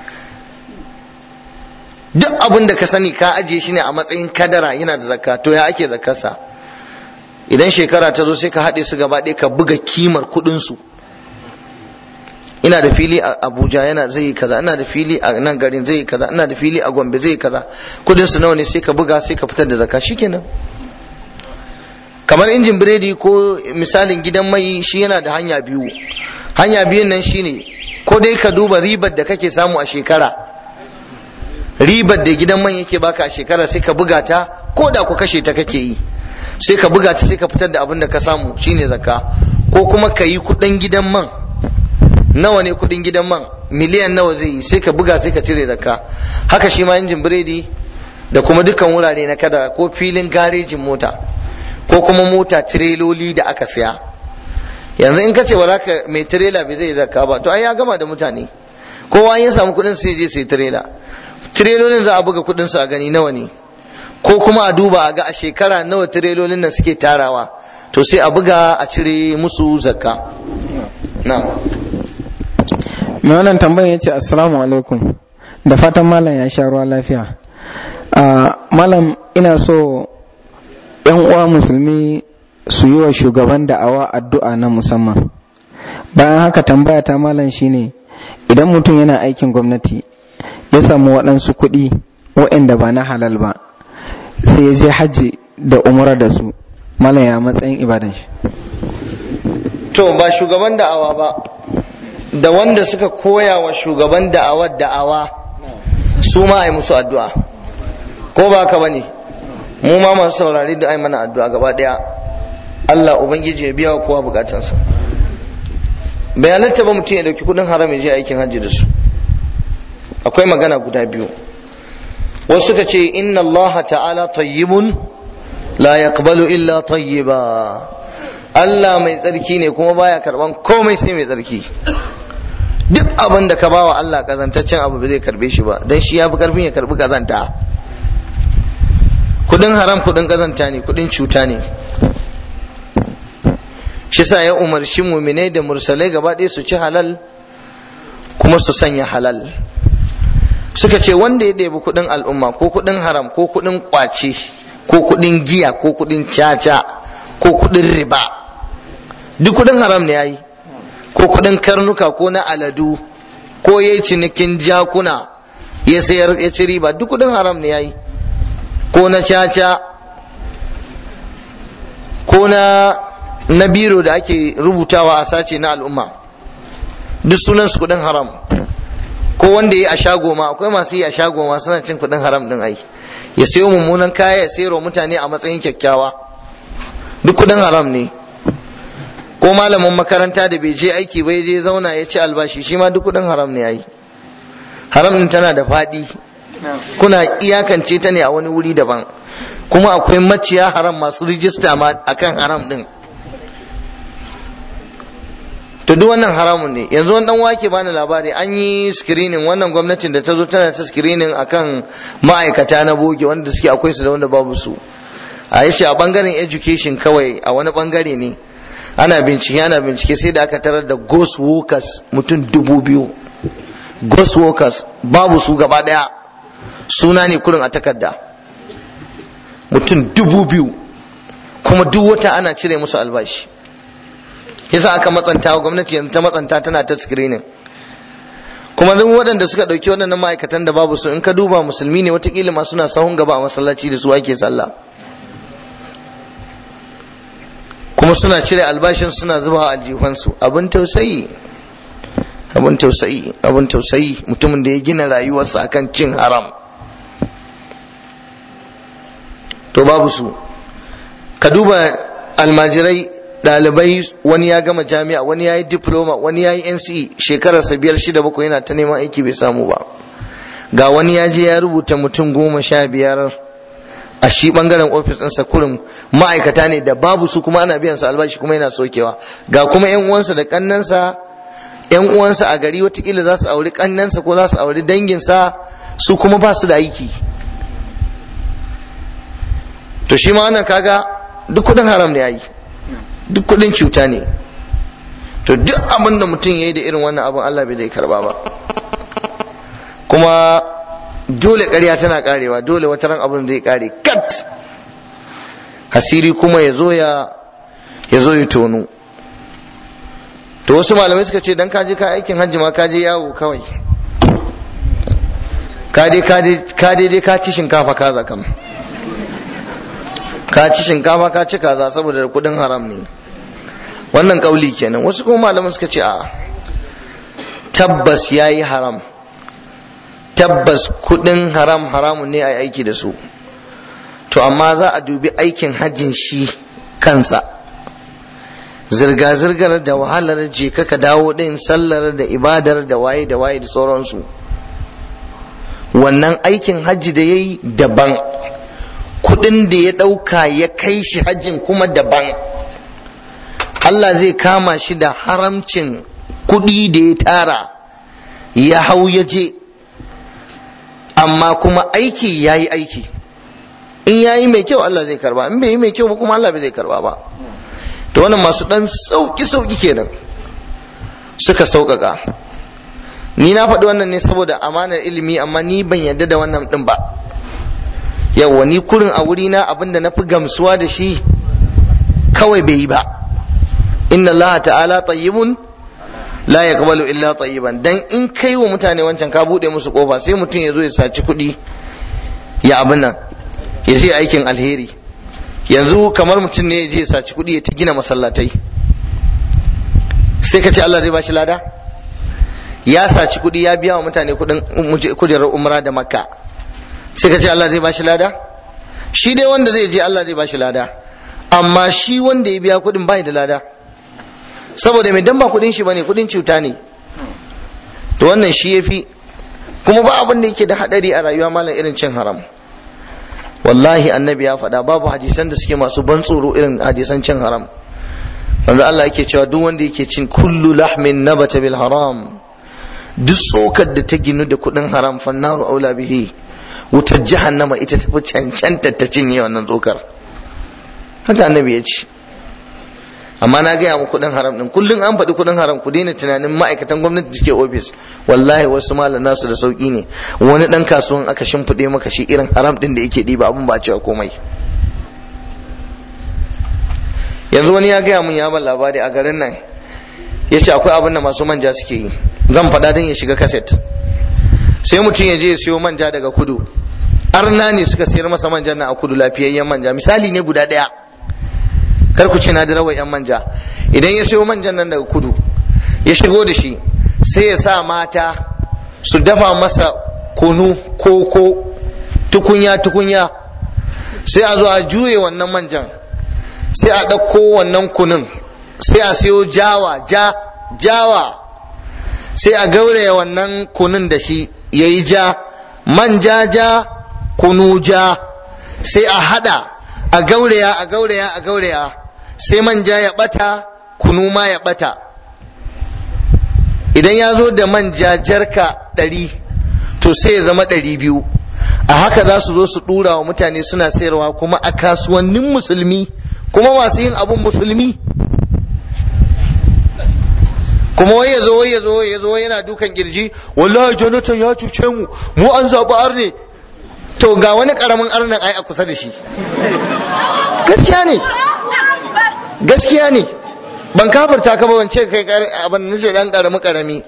duk abin da ka sani ka ajiye shi ne a matsayin kadara yana da zakka to ya ake zakkarsa idan shekara ta zo sai ka haɗe su gaba ɗaya ka buga kimar kuɗin su ina da fili a abuja yana zai yi kaza ina da fili a nan garin zai yi kaza ina da fili a gombe zai yi kaza kudin su nawa ne sai ka buga sai ka fitar da zakka shikenan kamar injin biredi ko misalin gidan mai shi yana da hanya biyu hanya biyun nan shine ko dai ka duba ribar da kake samu a shekara ribar da gidan man yake baka a shekara sai ka buga ta ko da ku kashe ta kake yi sai ka buga ta sai ka fitar da abin da ka samu shine zakka ko kuma ka yi kudin gidan man nawa ne kudin gidan man miliyan nawa zai yi sai ka buga sai ka cire zakka haka shi ma injin biredi da kuma dukkan wurare na kada ko filin garejin mota ko kuma mota tireloli da aka siya yanzu in ka ce ba ka mai tirela bai zai zakka ba to ai ya gama da mutane kowa ya samu kudin sai je sai tirela tirelolin za a buga kudin su a gani nawa ne ko kuma a duba a ga a shekara nawa tirelolin nan suke tarawa to sai a buga a cire musu zakka na'am mai wannan tambayan ya ce assalamu alaikum da fatan malam ya sha ruwa lafiya malam ina so yan uwa musulmi su yi wa shugaban da'awa addu'a na musamman bayan haka tambaya ta malam shine idan mutum yana aikin gwamnati ya samu waɗansu kuɗi waɗanda ba na halal ba sai ya je hajji da umara da su malam ya matsayin ibadan shi to ba shugaban da'awa ba da wanda suka koya wa shugaban da'awar da'awa su ma a yi musu addu'a ko ba ka bane mu ma masu saurari da ai mana addu'a gaba daya Allah ubangiji ya biya wa kowa bukatansa bai halatta ba mutum ya dauki kudin haram ya je aikin hajji da su akwai magana guda biyu wasu suka ce inna Allah ta'ala tayyibun la yaqbalu illa tayyiba Allah mai tsarki ne kuma baya karban komai sai mai tsarki duk abin da ka bawa Allah kazantaccen abu ba zai karbe shi ba dan shi ya fi karfin ya karbi kazanta kudin haram kudin kazanta ne kudin cuta ne shi sa ya umarci muminai da mursalai gaba ɗaya su ci halal kuma su sanya halal suka ce wanda ya ɗebi kudin al'umma ko kudin haram ko kudin kwace ko kudin giya ko kudin caca ko kudin riba duk kudin haram ne yayi ko kudin karnuka ko na aladu ko yayi cinikin jakuna ya sayar ya ci riba duk kudin haram ne yayi ko na caca ko na na biro da ake rubutawa a sace na al'umma duk sunan su kudin haram ko wanda ya a shago ma akwai masu yi a shago ma suna cin kudin haram din ai ya sayo mummunan kaya ya sayarwa mutane a matsayin kyakkyawa duk kudin haram ne ko malamin makaranta da bai je aiki bai je zauna ya ci albashi shi ma duk kudin haram ne ai haram din tana da faɗi kuna iyakance ta ne a wani wuri daban kuma akwai maciya haram masu rijista ma akan haram din to duk wannan haramun ne yanzu wani dan wake bani labari an yi screening wannan gwamnatin da ta zo tana ta screening akan ma'aikata na boge wanda suke akwai su da wanda babu su a yace a bangaren education kawai a wani bangare ne ana bincike ana bincike sai da aka tarar da ghost workers mutum dubu biyu ghost workers babu su gaba daya suna ne kurin a takarda mutum dubu biyu kuma duk wata ana cire musu albashi yasa aka matsanta wa gwamnati yanzu ta matsanta tana ta screening kuma duk waɗanda suka ɗauki waɗannan ma'aikatan da babu su in ka duba musulmi ne watakila ma suna sahun gaba a masallaci da su ake sallah kuma suna cire albashin suna zuba a aljifansu abin tausayi abin tausayi abin tausayi mutumin da ya gina rayuwarsa akan cin haram to babu su ka duba almajirai ɗalibai wani ya gama jami'a wani ya yi diploma wani ya yi nce shekararsa biyar shida bakwai yana ta neman aiki bai samu ba ga wani ya je ya rubuta mutum goma sha biyar a shi bangaren ofis ɗinsa kurin ma'aikata ne da babu su kuma ana biyan su albashi kuma yana sokewa ga kuma yan uwansa da kannansa yan uwansa a gari watakila za su auri kannansa ko za su auri danginsa su kuma ba su da aiki to shi ma wannan kaga duk kudin haram ne yayi duk kudin cuta ne to duk abin da mutum ya yi da irin wannan abin Allah bai zai karba ba kuma dole ƙarya tana karewa dole wata ran abin zai kare kat hasiri kuma ya zo ya ya zo ya tonu to wasu malamai suka ce dan kaje ka aikin hajji ma kaje yawo kawai ka dai ka dai ka ci shinkafa kaza kam ka ci shinkafa ka ci kaza saboda kudin haram ne wannan kauli kenan wasu kuma malaman suka ce a tabbas ya yi haram tabbas kudin haram haramun ne a aiki da su to amma za a dubi aikin hajjin shi kansa zirga-zirgar da wahalar je ka dawo din sallar da ibadar da waye da waye da sauransu wannan aikin hajji da ya yi daban kudin da ya ɗauka ya kai shi hajjin kuma daban Allah zai kama shi da haramcin kudi da ya tara ya hau ya je amma kuma aiki ya yi aiki in ya yi mai kyau Allah zai karba in bai yi mai kyau ba kuma Allah bai zai karba ba to wannan masu dan sauki sauki kenan suka sauƙaƙa ni na faɗi wannan ne saboda amanar ilimi amma ni ban yarda da wannan ɗin ba yawwa ni kurin a wurina abinda na fi gamsuwa da shi kawai bai yi ba inna Allah ta'ala tayyibun la yaqbalu illa tayyiban dan in kai wa mutane wancan ka bude musu kofa sai mutum ya zo ya saci kuɗi ya abin nan ya je aikin alheri yanzu kamar mutum ne ya je ya saci kuɗi ya ta gina masallatai sai ka ce Allah zai bashi lada ya saci kuɗi ya biya wa mutane kuɗin kujerar umra da makka sai ka ce Allah zai bashi lada shi dai wanda zai je Allah zai bashi lada amma shi wanda ya biya kuɗin bai da lada saboda mai dan ba kuɗin shi bane kuɗin cuta ne to wannan shi yafi kuma ba abin da yake da hadari a rayuwa malam irin cin haram wallahi annabi ya faɗa babu hadisan da suke masu ban tsoro irin hadisan cin haram wanda Allah yake cewa duk wanda yake cin kullu lahmin nabata bil haram duk tsokar da ta ginu da kuɗin haram fannaru aula bihi wutar jahannama ita tafi cancanta ta cinye wannan tsokar haka annabi ya ce amma na gaya muku kuɗin haram din kullum an faɗi kuɗin haram ku daina tunanin ma'aikatan gwamnati da suke ofis wallahi wasu malam nasu da sauki ne wani ɗan kasuwan aka shimfiɗe maka shi irin haram din da yake ɗiba abin ba a cewa komai yanzu wani ya gaya mun ya ban labari a garin nan ya ce akwai abin da masu manja suke yi zan faɗa don ya shiga kaset sai mutum ya je ya siyo manja daga kudu arna ne suka sayar masa manjan na a kudu lafiyayyen manja misali ne guda ɗaya kar ku ce na da rawar yan manja idan ya siyo manjan nan daga kudu ya shigo da shi sai ya sa mata su dafa masa kunu koko tukunya tukunya sai a zo a juye wannan manjan sai a ɗauko wannan kunun sai a siyo jawa ja jawa sai a gauraya wannan kunun da shi ya yi ja manja ja kunu ja sai a hada a gauraya a gauraya a gauraya sai manja ya bata kunu ma ya bata idan ya zo da manja jarka ɗari to sai ya zama ɗari biyu a haka za su zo su ɗura wa mutane suna sayarwa kuma a kasuwannin musulmi kuma masu yin abun musulmi kuma wai ya zo wai ya zo ya zo yana dukan kirji wallahi jonathan ya cuce mu mu an zaɓi arne to ga wani ƙaramin arnan ai a kusa da shi gaskiya ne gaskiya ne ban kafarta ka ba ban ce kai abin da ce dan karami karami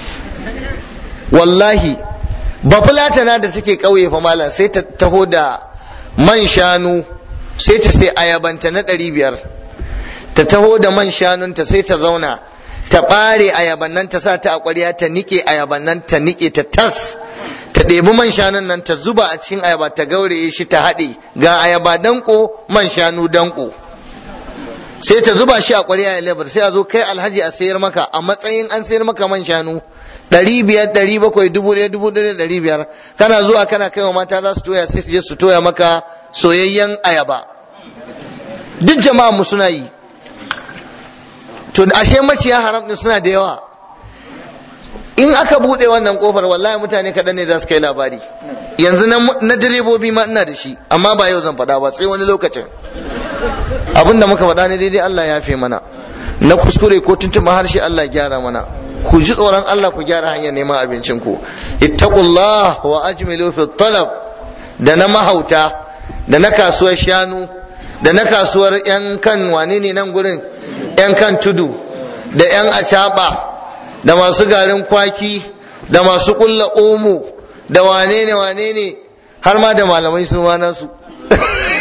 wallahi ba fulatana da take kauye fa malam sai ta taho da man shanu sai ta sai ayabanta na ɗari biyar ta taho da man shanunta sai ta zauna ta ɓare ayaban nan ta sa ta a ƙwarya ta niƙe ayaban nan ta niƙe ta tas ta ɗebi man shanun nan ta zuba a cikin ayaba ta gauraye shi ta haɗe ga ayaba danko man shanu danko sai ta zuba shi a ƙwarya ya lebar sai a zo kai alhaji a sayar maka a matsayin an sayar maka man shanu ɗari biyar ɗari bakwai dubu ɗaya dubu ɗaya ɗari biyar kana zuwa kana kai wa mata za su toya sai su je su toya maka soyayyen ayaba duk jama'a mu suna yi to ashe maciya haram din suna da yawa in aka buɗe wannan kofar wallahi mutane kaɗan ne za su kai labari yanzu na direbobi ma ina da shi amma ba yau zan faɗa ba sai wani lokacin abin da muka faɗa ne daidai Allah ya fi mana na kuskure ko tuntuma harshe Allah gyara mana ku ji tsoron Allah ku gyara hanyar neman abincin ku ittaqullah wa ajmilu fi talab da na mahauta da na kasuwar shanu da na kasuwar yan kan wane ne nan gurin yan kan tudu da yan acaba da masu garin kwaki da masu kulla omo da wane ne wane ne har ma da malamai sun wana su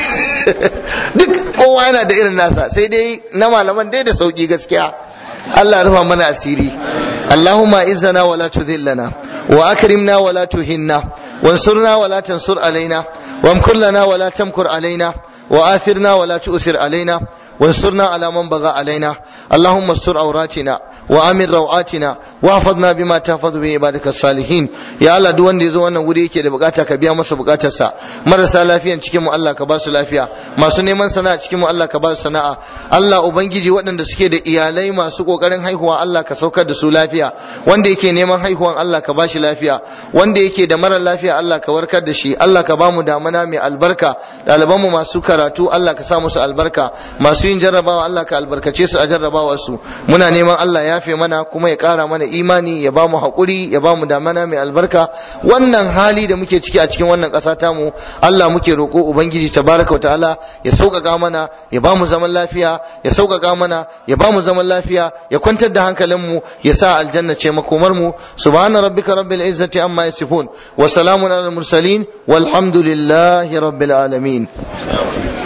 duk kowa yana da irin nasa sai dai na malaman dai da sauki gaskiya Allah rufa mana asiri Allahumma izzana wa la tudhillana wa akrimna wa la tuhinna وانصرنا ولا تنصر علينا وامكر لنا ولا تمكر علينا وآثرنا ولا تؤثر علينا وانصرنا على من بغى علينا اللهم استر عوراتنا وامن روعاتنا واحفظنا بما تحفظ به عبادك الصالحين يا الله duk wanda yazo wannan wuri yake da bukata ka biya masa bukatarsa marasa lafiyan cikin mu Allah ka ba su lafiya masu neman sana'a cikin mu Allah ka ba su sana'a Allah ubangiji waɗanda suke da iyalai masu kokarin haihuwa Allah ka saukar da su lafiya wanda yake neman haihuwan Allah ka ba shi lafiya wanda yake da mara lafiya Allah ka warkar da shi Allah ka ba mu damana mai albarka ɗaliban mu masu karatu Allah ka sa musu albarka masu yin jarrabawa Allah ka albarkace su a jarrabawar su muna neman Allah ya yafe mana kuma ya ƙara mana imani ya ba mu haƙuri ya ba mu damana mai albarka wannan hali da muke ciki a cikin wannan ƙasa tamu Allah muke roƙo ubangiji tabaraka wa ta'ala ya sauƙaƙa mana ya ba mu zaman lafiya ya sauƙaƙa mana ya ba mu zaman lafiya ya kwantar da hankalin mu ya sa aljanna ce makomar mu subhana rabbika rabbil izzati amma yasifun wa salamun alal mursalin walhamdulillahi rabbil alamin